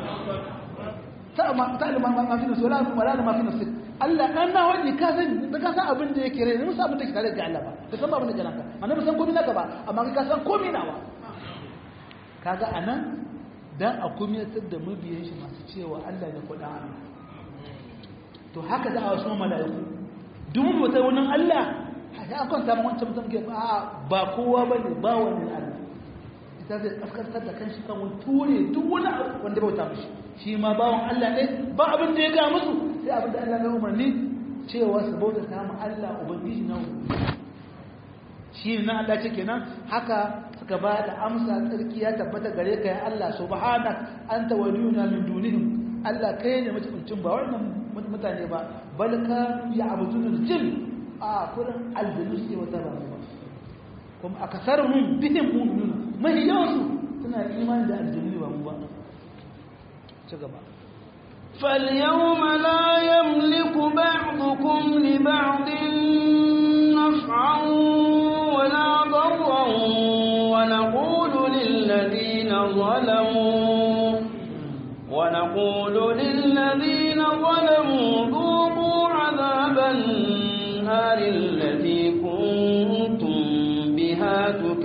ta alima mafi nasu wala wala da mafi nasu Allah ɗan na hudu ka sani da ka san abin da yake rai musa abin da ke tare da Allah ba ka san ba abin da ke naka amma ba san komi naka ba amma ka san komi nawa kaga anan dan a kumiyatar da mabiyan shi masu cewa Allah ne kuɗa Allah to haka za a wasu mala'iku duk mutum wani Allah ya an kwanta ma wancan mutum ke ba kowa ba ne ba wani Allah ita zai kaskantar da kanshi kan wani ture duk wani wanda bauta mishi shi ma bawan Allah ne ba abin da ya ga musu sai abin da Allah ya umarni cewa su bauta ta mu Allah ubangiji na shi na Allah ce kenan haka suka ba da amsa tsarki ya tabbata gare ka ya Allah subhanak anta waliyuna min dunihim Allah kai ne mutuncin ba wannan mutane ba bal ka ya abudun jin a kurin aljanu suke wata ba ba kuma akasarhum bihim mu'minun mai yawansu suna imani da aljanu ba mu ba ci gaba فاليوم لا يملك بعضكم لبعض نفعا ولا ضرا ونقول للذين ظلموا ونقول للذين ظلموا ذوقوا عذاب النار التي كنتم بها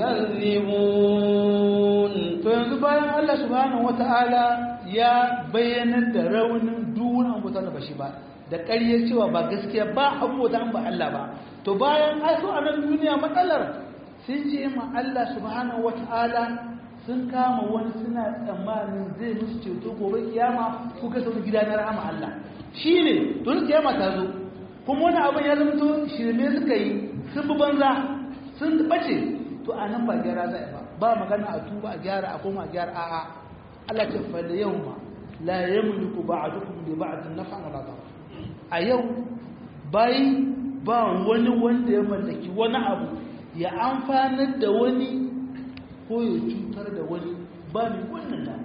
تكذبون yanzu bayan Allah subhanahu wata'ala ya bayyanar da raunin duwun an bauta ba shi ba da ƙarya cewa ba gaskiya ba abubuwa an ba Allah ba to bayan ai so a nan duniya matsalar sun je ma Allah subhanahu wata'ala sun kama wani suna tsammanin zai musu ceto gobe kiyama ko kai sau gida na rahama Allah shine to kiyama ta zo kuma wani abin ya zama to shirme suka yi sun bi banza sun bace to a nan ba gyara zai ba ba magana a tuba a gyara a koma a gyara a'a Allah ce fa da yawma la yamliku ba'dukum li ba'd naf'an wala darra a yau bai ba wani wanda ya mallaki wani abu ya amfanar da wani ko ya cutar da wani ba mai wannan dama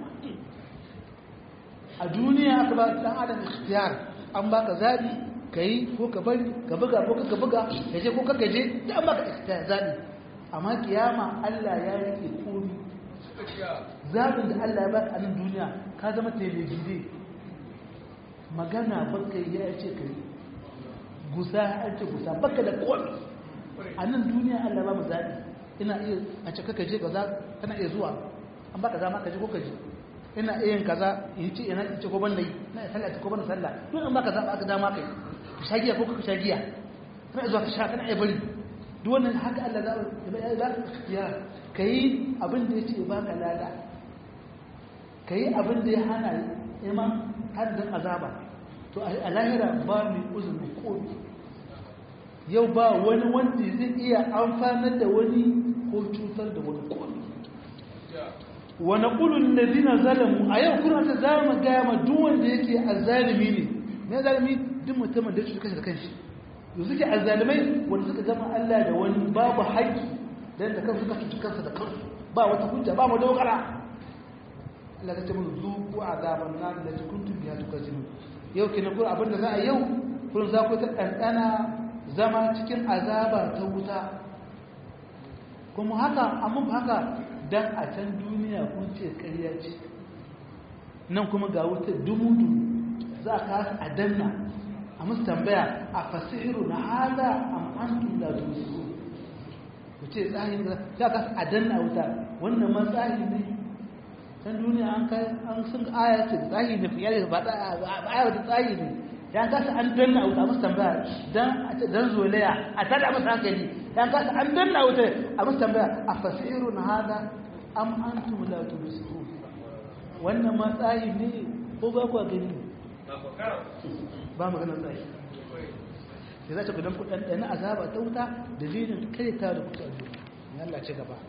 a duniya aka ba dan adam ikhtiyar an baka zabi kai ko ka bari ka buga ko ka buga ka je ko ka je da an baka ikhtiyar zabi amma kiyama Allah ya rike komi zabin da Allah ya baka a nan duniya ka zama telebide magana baka ya ce kai gusa an ce gusa baka da komi a nan duniya Allah ba mu zabi ina iya a ce kaka je kaza kana iya zuwa an baka zama ka je ko ka je ina iya yin kaza in ce ina ce ko ban nayi ina iya sallah ko ban sallah duk an baka zaba aka dama kai ka shagiya ko ka shagiya kana iya zuwa ka sha kana iya bari duk wannan haka Allah za ya za ka ya kai abin da yace baka lada kai abin da ya hana ima haddin azaba to a lahira ba mai uzuri ko yau ba wani wanda zai iya amfanar da wani ko cutar da wani komi wa naqulul ladina zalamu a yau kuna ta zama gaya ma duk wanda yake azzalimi ne me zalimi duk mutumin da yake kashe da kanshi yau suke azzalimai wanda suka gama Allah da wani babu haƙƙi dan da kansu suka cuci kansa da kansu ba wata hujja ba mu dogara Allah ya ce mu zuku azaban nar da kuntum biha tukazibun yau kenan kun abinda za a yau kun za ku ta ɗanɗana zama cikin azaba ta wuta kuma haka amma haka dan a can duniya kun ce ƙarya ce nan kuma ga wuta dumudu za ka a danna a musu tambaya a fasihiru na hada am antum la tusiru ku ce tsahin da za ka a danna wuta wannan ma tsahi ne can duniya an kai an sun aya ce tsahi ne fiye da ba aya da tsahi ne ya kasa an danna wuta musu tambaya dan dan zolaya a tada musu hankali ya kasa an danna wuta a musu tambaya a fasirun hada am antum la tubsirun wannan ma tsayi ne ko ba ku gani ba magana tsayi sai za ta gudan kudan dana azaba ta wuta dalilin kai ta da kuta ne Allah ce gaba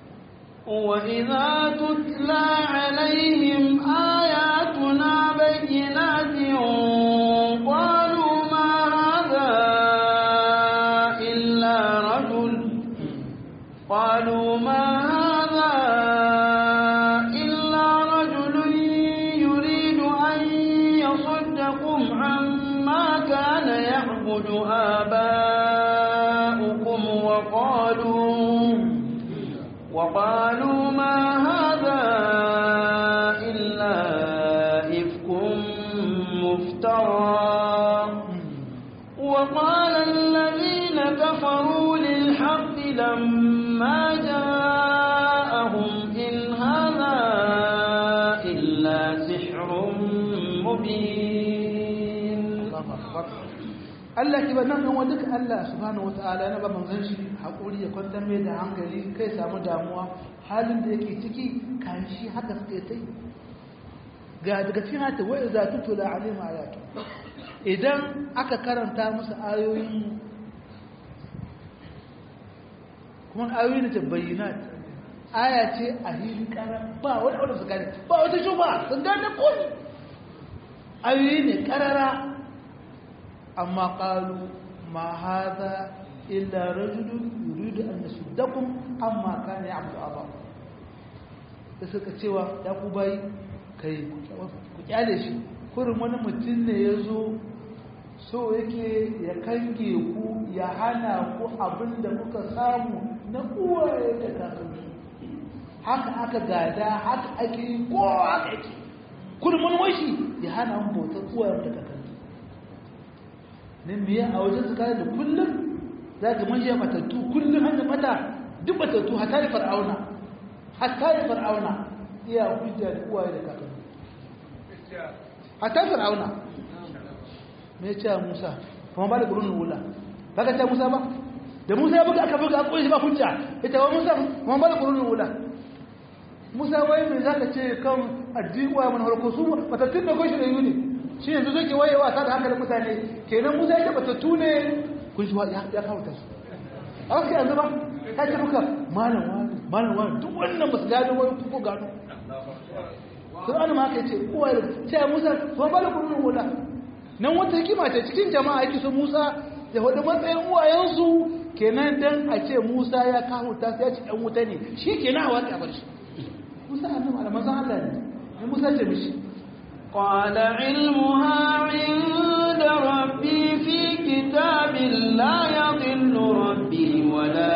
وإذا تتلى عليهم آياتنا بينات قالوا ما هذا إلا رجل قالوا ما هذا إلا رجل يريد أن يصدكم عما كان يعبد آباؤكم وقالوا وقالوا ما هذا إلا إفك مفترى وقال الذين كفروا للحق لما جاءهم إن هذا إلا سحر مبين Allah ki ba nan kan duka Allah subhanahu wataala na ba manzon shi hakuri ya kwantar mai da hankali kai samu damuwa halin da yake ciki kan shi haka suke tai ga daga cikin hata wa iza tutula alaihim ayatu idan aka karanta musu ayoyin kuma ayoyi ne bayyinat aya ce a hili kara ba wani wanda su gane ba wata shuba sun gane kun ayoyi ne karara amma qalu ma hadha illa rajulun yuridu an yasuddakum amma kana ya'budu aba da suka cewa ya ku bai kai ku kyale shi kurin wani mutum ne ya zo so yake ya kange ku ya hana ku abin da kuka samu na uwaye da kakanni haka aka gada haka ake yi ko haka yake kurin wani washi ya hana mu bautar uwaye da kakanni nan biya a wajen su kare da kullum za ka majiya matattu kullum hanyar mata duk matattu hatta da far'auna hatta da far'auna iya hujja da uwaye da kakanni hatta fir'auna me ce Musa kuma ba da qurunul ula baka ce Musa ba da Musa ya buga aka buga an koyi ba hujja ita wa Musa kuma ba da qurunul ula Musa wai me zaka ce kan addini wa man harko su batattun da goshi da yuni shi yanzu zai ke wayewa ta da hankalin mutane kenan Musa ya batattu ne kun shi ya kawo ta su a wasu yanzu ba ta ce muka malam wani malam wani duk wannan ba su gano wani ko gano sun ana ma ka ce kowa da ce musa ba ba da kudin wula nan wata hikima ce cikin jama'a yake su musa ya wadda matsayin uwayensu kenan dan a ce musa ya kawo ta sai ya ci dan wuta ne shi kenan a wata bar shi musa annabi malaman san Allah ne musa ce mishi قال علمها عند ربي في كتاب لا يضل ربي ولا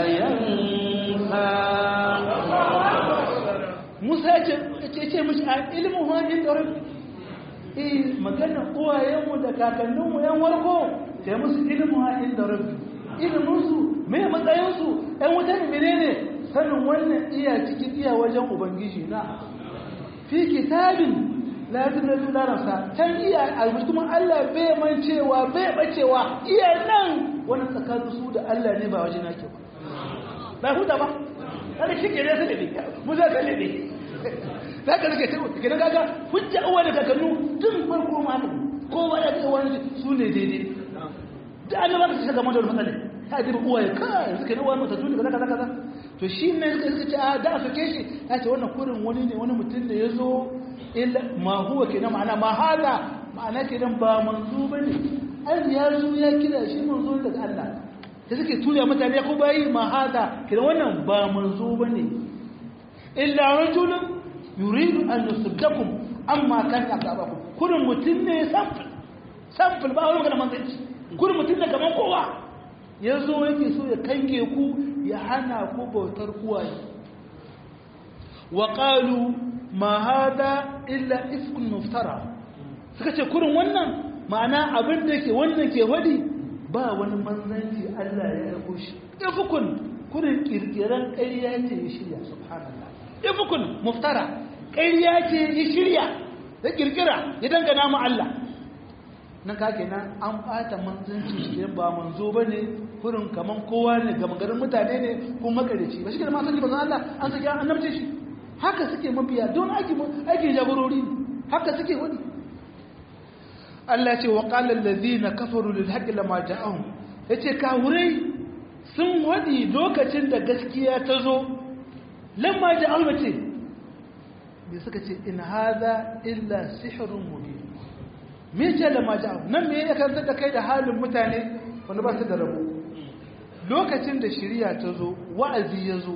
ينسى Musa ya ce ce mishi a ilimin hannun da rabbi eh magana uwayenmu da kakanninmu yan warko sai musu ilimin hannun da rabbi iliminsu mai matsayinsu ‘yan wuta ne menene sanin wannan iya cikin iya wajen ubangiji na fi kitabin latin da larabsa can iya albustumin Allah bai mancewa bai bacewa iya nan wani tsakanin su da Allah ne ba waje na ke ba ba huta ba kada shi ke ne su ne mu za ka ne za ka rike ke na gaga hujja uwa da kakannu tun farko ma haka kowa ya ce wani su ne daidai da annaba ka shiga mata wani matsala ta ji uwa ya kai suka ne wani mutattu ne kaza kaza kaza to shi ne suka suka ce a da a soke shi ya ce wannan kurin wani ne wani mutum da ya zo illa ma huwa kenan ma'ana ma hada ma'ana kenan ba manzo bane an ya zo ya kira shi manzo daga Allah da suke tuya mutane ko bayi ma hada kenan wannan ba manzo bane illa rajulun yuridu an yusuddakum amma kan asabakum kurin mutum ne sample sample ba wani magana manzanci kurin mutum ne kaman kowa ya zo yake so ya kange ku ya hana ku bautar uwaye wa qalu ma hada illa ifkun muftara suka ce kurin wannan ma'ana abin da yake wannan ke wadi ba wani manzanci Allah ya aiko shi ifkun kurin kirkiran ƙarya ce ya shirya subhanallah ifkun muftara ƙarya ce ya shirya ya kirkira ya dangana mu Allah nan ka kenan an bata manzanci shi ba manzo bane kurin kaman kowa ne ga magarin mutane ne ko makareci ba shi ke ma sani bazan Allah an saki an annabce shi haka suke mabiya don aiki aiki jagorori haka suke wani Allah ce wa qala allazina kafaru lil haqqi lama ja'ahum yace kawurai sun wadi lokacin da gaskiya ta zo lamma ja'ahum ce bai suka ce in hadha illa sihrun mubin me ce lama ja'ahum nan me ya karanta da kai da halin mutane wanda ba su da rabo lokacin da shari'a ta zo wa'azi ya zo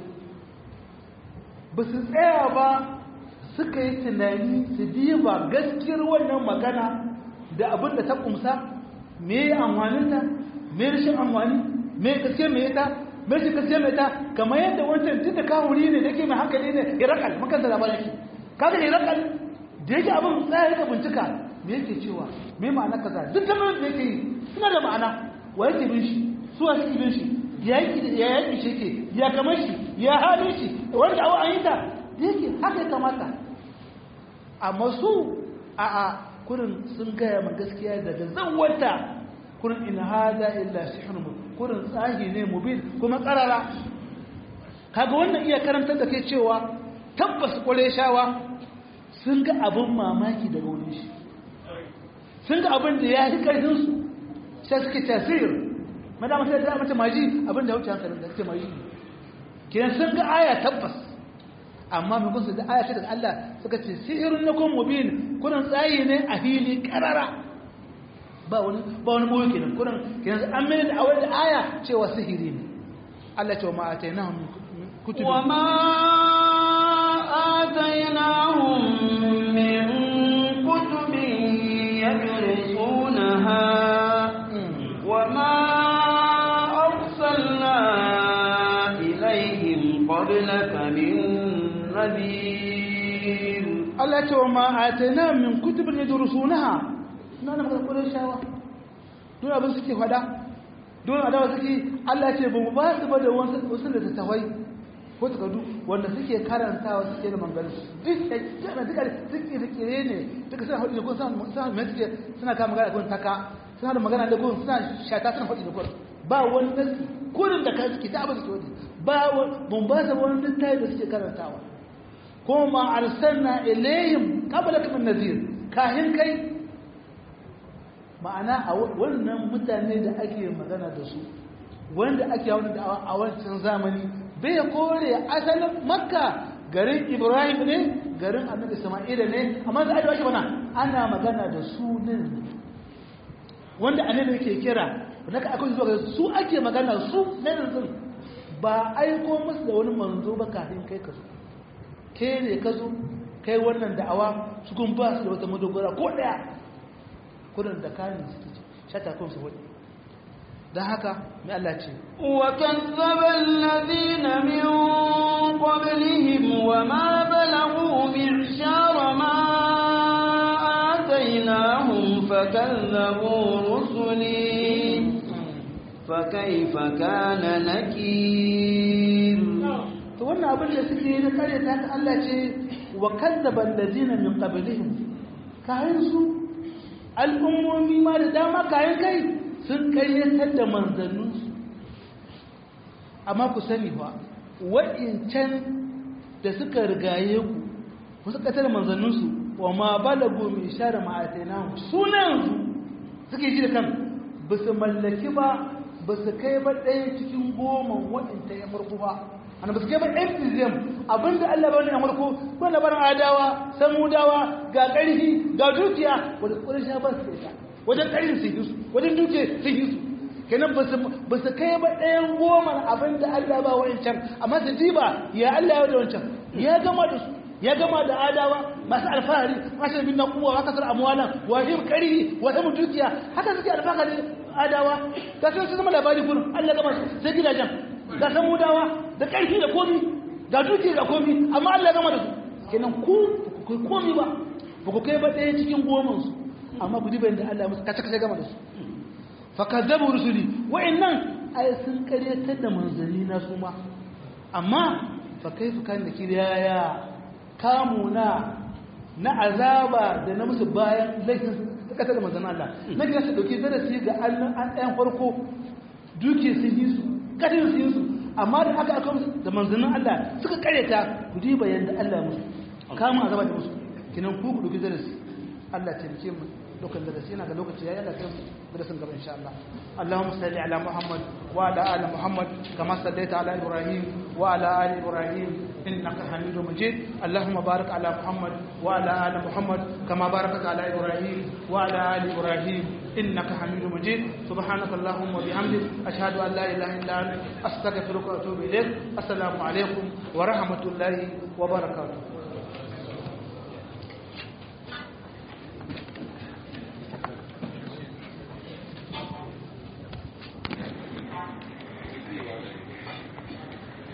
ba su tsaya ba suka yi tunani su diba gaskiyar wannan magana da abin da ta kumsa me amfaninta me rashin amfani me gaske me ta me shi gaske me ta kamar yadda wancan tunda kawuri ne da ke mai hankali ne irakal makan da labarin shi kaga irakal da yake abin tsaya ka bincika me yake cewa me ma'ana kaza duk da da yake yi suna da ma'ana wa yake bin shi su wa suke bin shi ya yaki shi ke ya kamar shi ya halin shi wanda awa an yi ta yake haka ya kamata amma su a a kurin sun gaya ma gaskiya daga zan wata kurin in hada illa sihrun kurin tsahi ne mubin kuma karara kaga wannan iya karantar da kai cewa tabbas shawa sun ga abin mamaki daga wurin shi sun ga abin da ya yi karfin su sai suke tasiri madama sai da mace maji abin da ya wuce hankalin da suke maji kiran sun ga aya tabbas amma mai kunsu da aya ce daga Allah suka ce sihirun na kun mubin kunan tsayi ne a fili karara ba wani ba wani boye kenan kunan kenan an mai da awai da aya cewa sihiri ne Allah ce wa ma atainahum kutubi wa ma atainahum min kutubin yadrusunaha wa ma arsalna ilaihim qablaka min نذير Allah ce wa ma'atana min kutubin yadrusunaha ina na maka kullun shawa don abin suke fada don adawa suke Allah ce ba mu ba su ba da wasu wasu da tawai ko takardu wanda suke karantawa suke da mangalu duk da kana duka suke rikire ne duka suna hudu ko suna suna mai suke suna kama magana kun taka suna da magana da gurin suna shata suna faɗi da gurin ba wani nasi kurin da kai suke ta abin suke wani ba mun ba da wani littafi da suke karantawa kuma ma arsalna ilayhim qabla min nazir kahin kai ma'ana a wannan mutane da ake magana da su wanda ake wani da a wancan zamani bai kore asalin makka garin ibrahim ne garin annabi isma'ila ne amma da ake bana ana magana da su ne wanda annabi yake kira wanda ka akwai zuwa su ake magana su ne yanzu ba aiko musu da wani manzo ba kafin kai ka zo ke ne ka zo kai wannan da'awa su kun ba su da wata madogara ko daya kudin da kayan suke shata kun su wani don haka mai Allah ce وكذب الذين من قبلهم وما بلغوا معشار ما آتيناهم فكذبوا رسلي فكيف كان نكير to wannan abin da suke yi na kare ta haka Allah ce wa kazzaba allazina min qablihim kayan su al'ummomi ma da dama kayan kai sun kayyatar da manzanninsu amma ku sani ba wa'incan da suka rigaye ku ku suka tare manzanninsu wa ma balagu mai share ma'atainahu sunansu suke ji da kan ba su mallaki ba ba su kai ba ɗaya cikin goma wa'inta ya farko ba ana ba su kai ba ɗan fiziyam abinda Allah ba wani ya farko ko labarin adawa samudawa ga ƙarfi ga dukiya wadda ƙwarar sha ba su ita wajen ƙarin sun yi su wajen duke sun yi su kenan ba su kai ba ɗayan goma abin da Allah ba wancan amma su diba ya Allah ya da wancan ya gama da su ya gama da adawa masu alfahari masu bin kuwa wa kasar amwalan wa him kari wa him dukiya haka suke alfahari adawa ga sun zama labari gurin Allah gama su sai gidajen ga san mudawa da ƙarfi da komi ga dukiya da komi amma Allah gama da su kenan ku ku komi ba ba ku kai ba ɗaya cikin goman su amma ku diba inda Allah musu kace kace gama da su fakazzabu rusuli wa'annan ay sun karyatar da manzanni na su ma amma fa kaifa kan da kiraya kamuna na azaba da na musu bayan laifin suka da manzannin Allah na gina su dauki darasi ga an ɗayan farko duke sun yi su kadin sun yi su amma da aka aka musu da manzannin Allah suka karyata ku diba yanda Allah musu kamun azaba da musu kinan ku ku dauki darasi Allah ya taimake mu dukkan darasi yana ga lokaci yayi Allah kai darasin gaba insha Allah Allahumma salli ala Muhammad wa ala ali Muhammad kama sallaita ala Ibrahim wa ala ali Ibrahim innaka Hamidum Majid Allahumma barik ala Muhammad wa ala ali Muhammad kama barakta ala Ibrahim wa ala ali Ibrahim innaka Hamidum Majid subhanaka Allahumma bihamdik ashhadu an la ilaha illa anta astaghfiruka wa atubu ilaik assalamu alaikum wa rahmatullahi wa barakatuh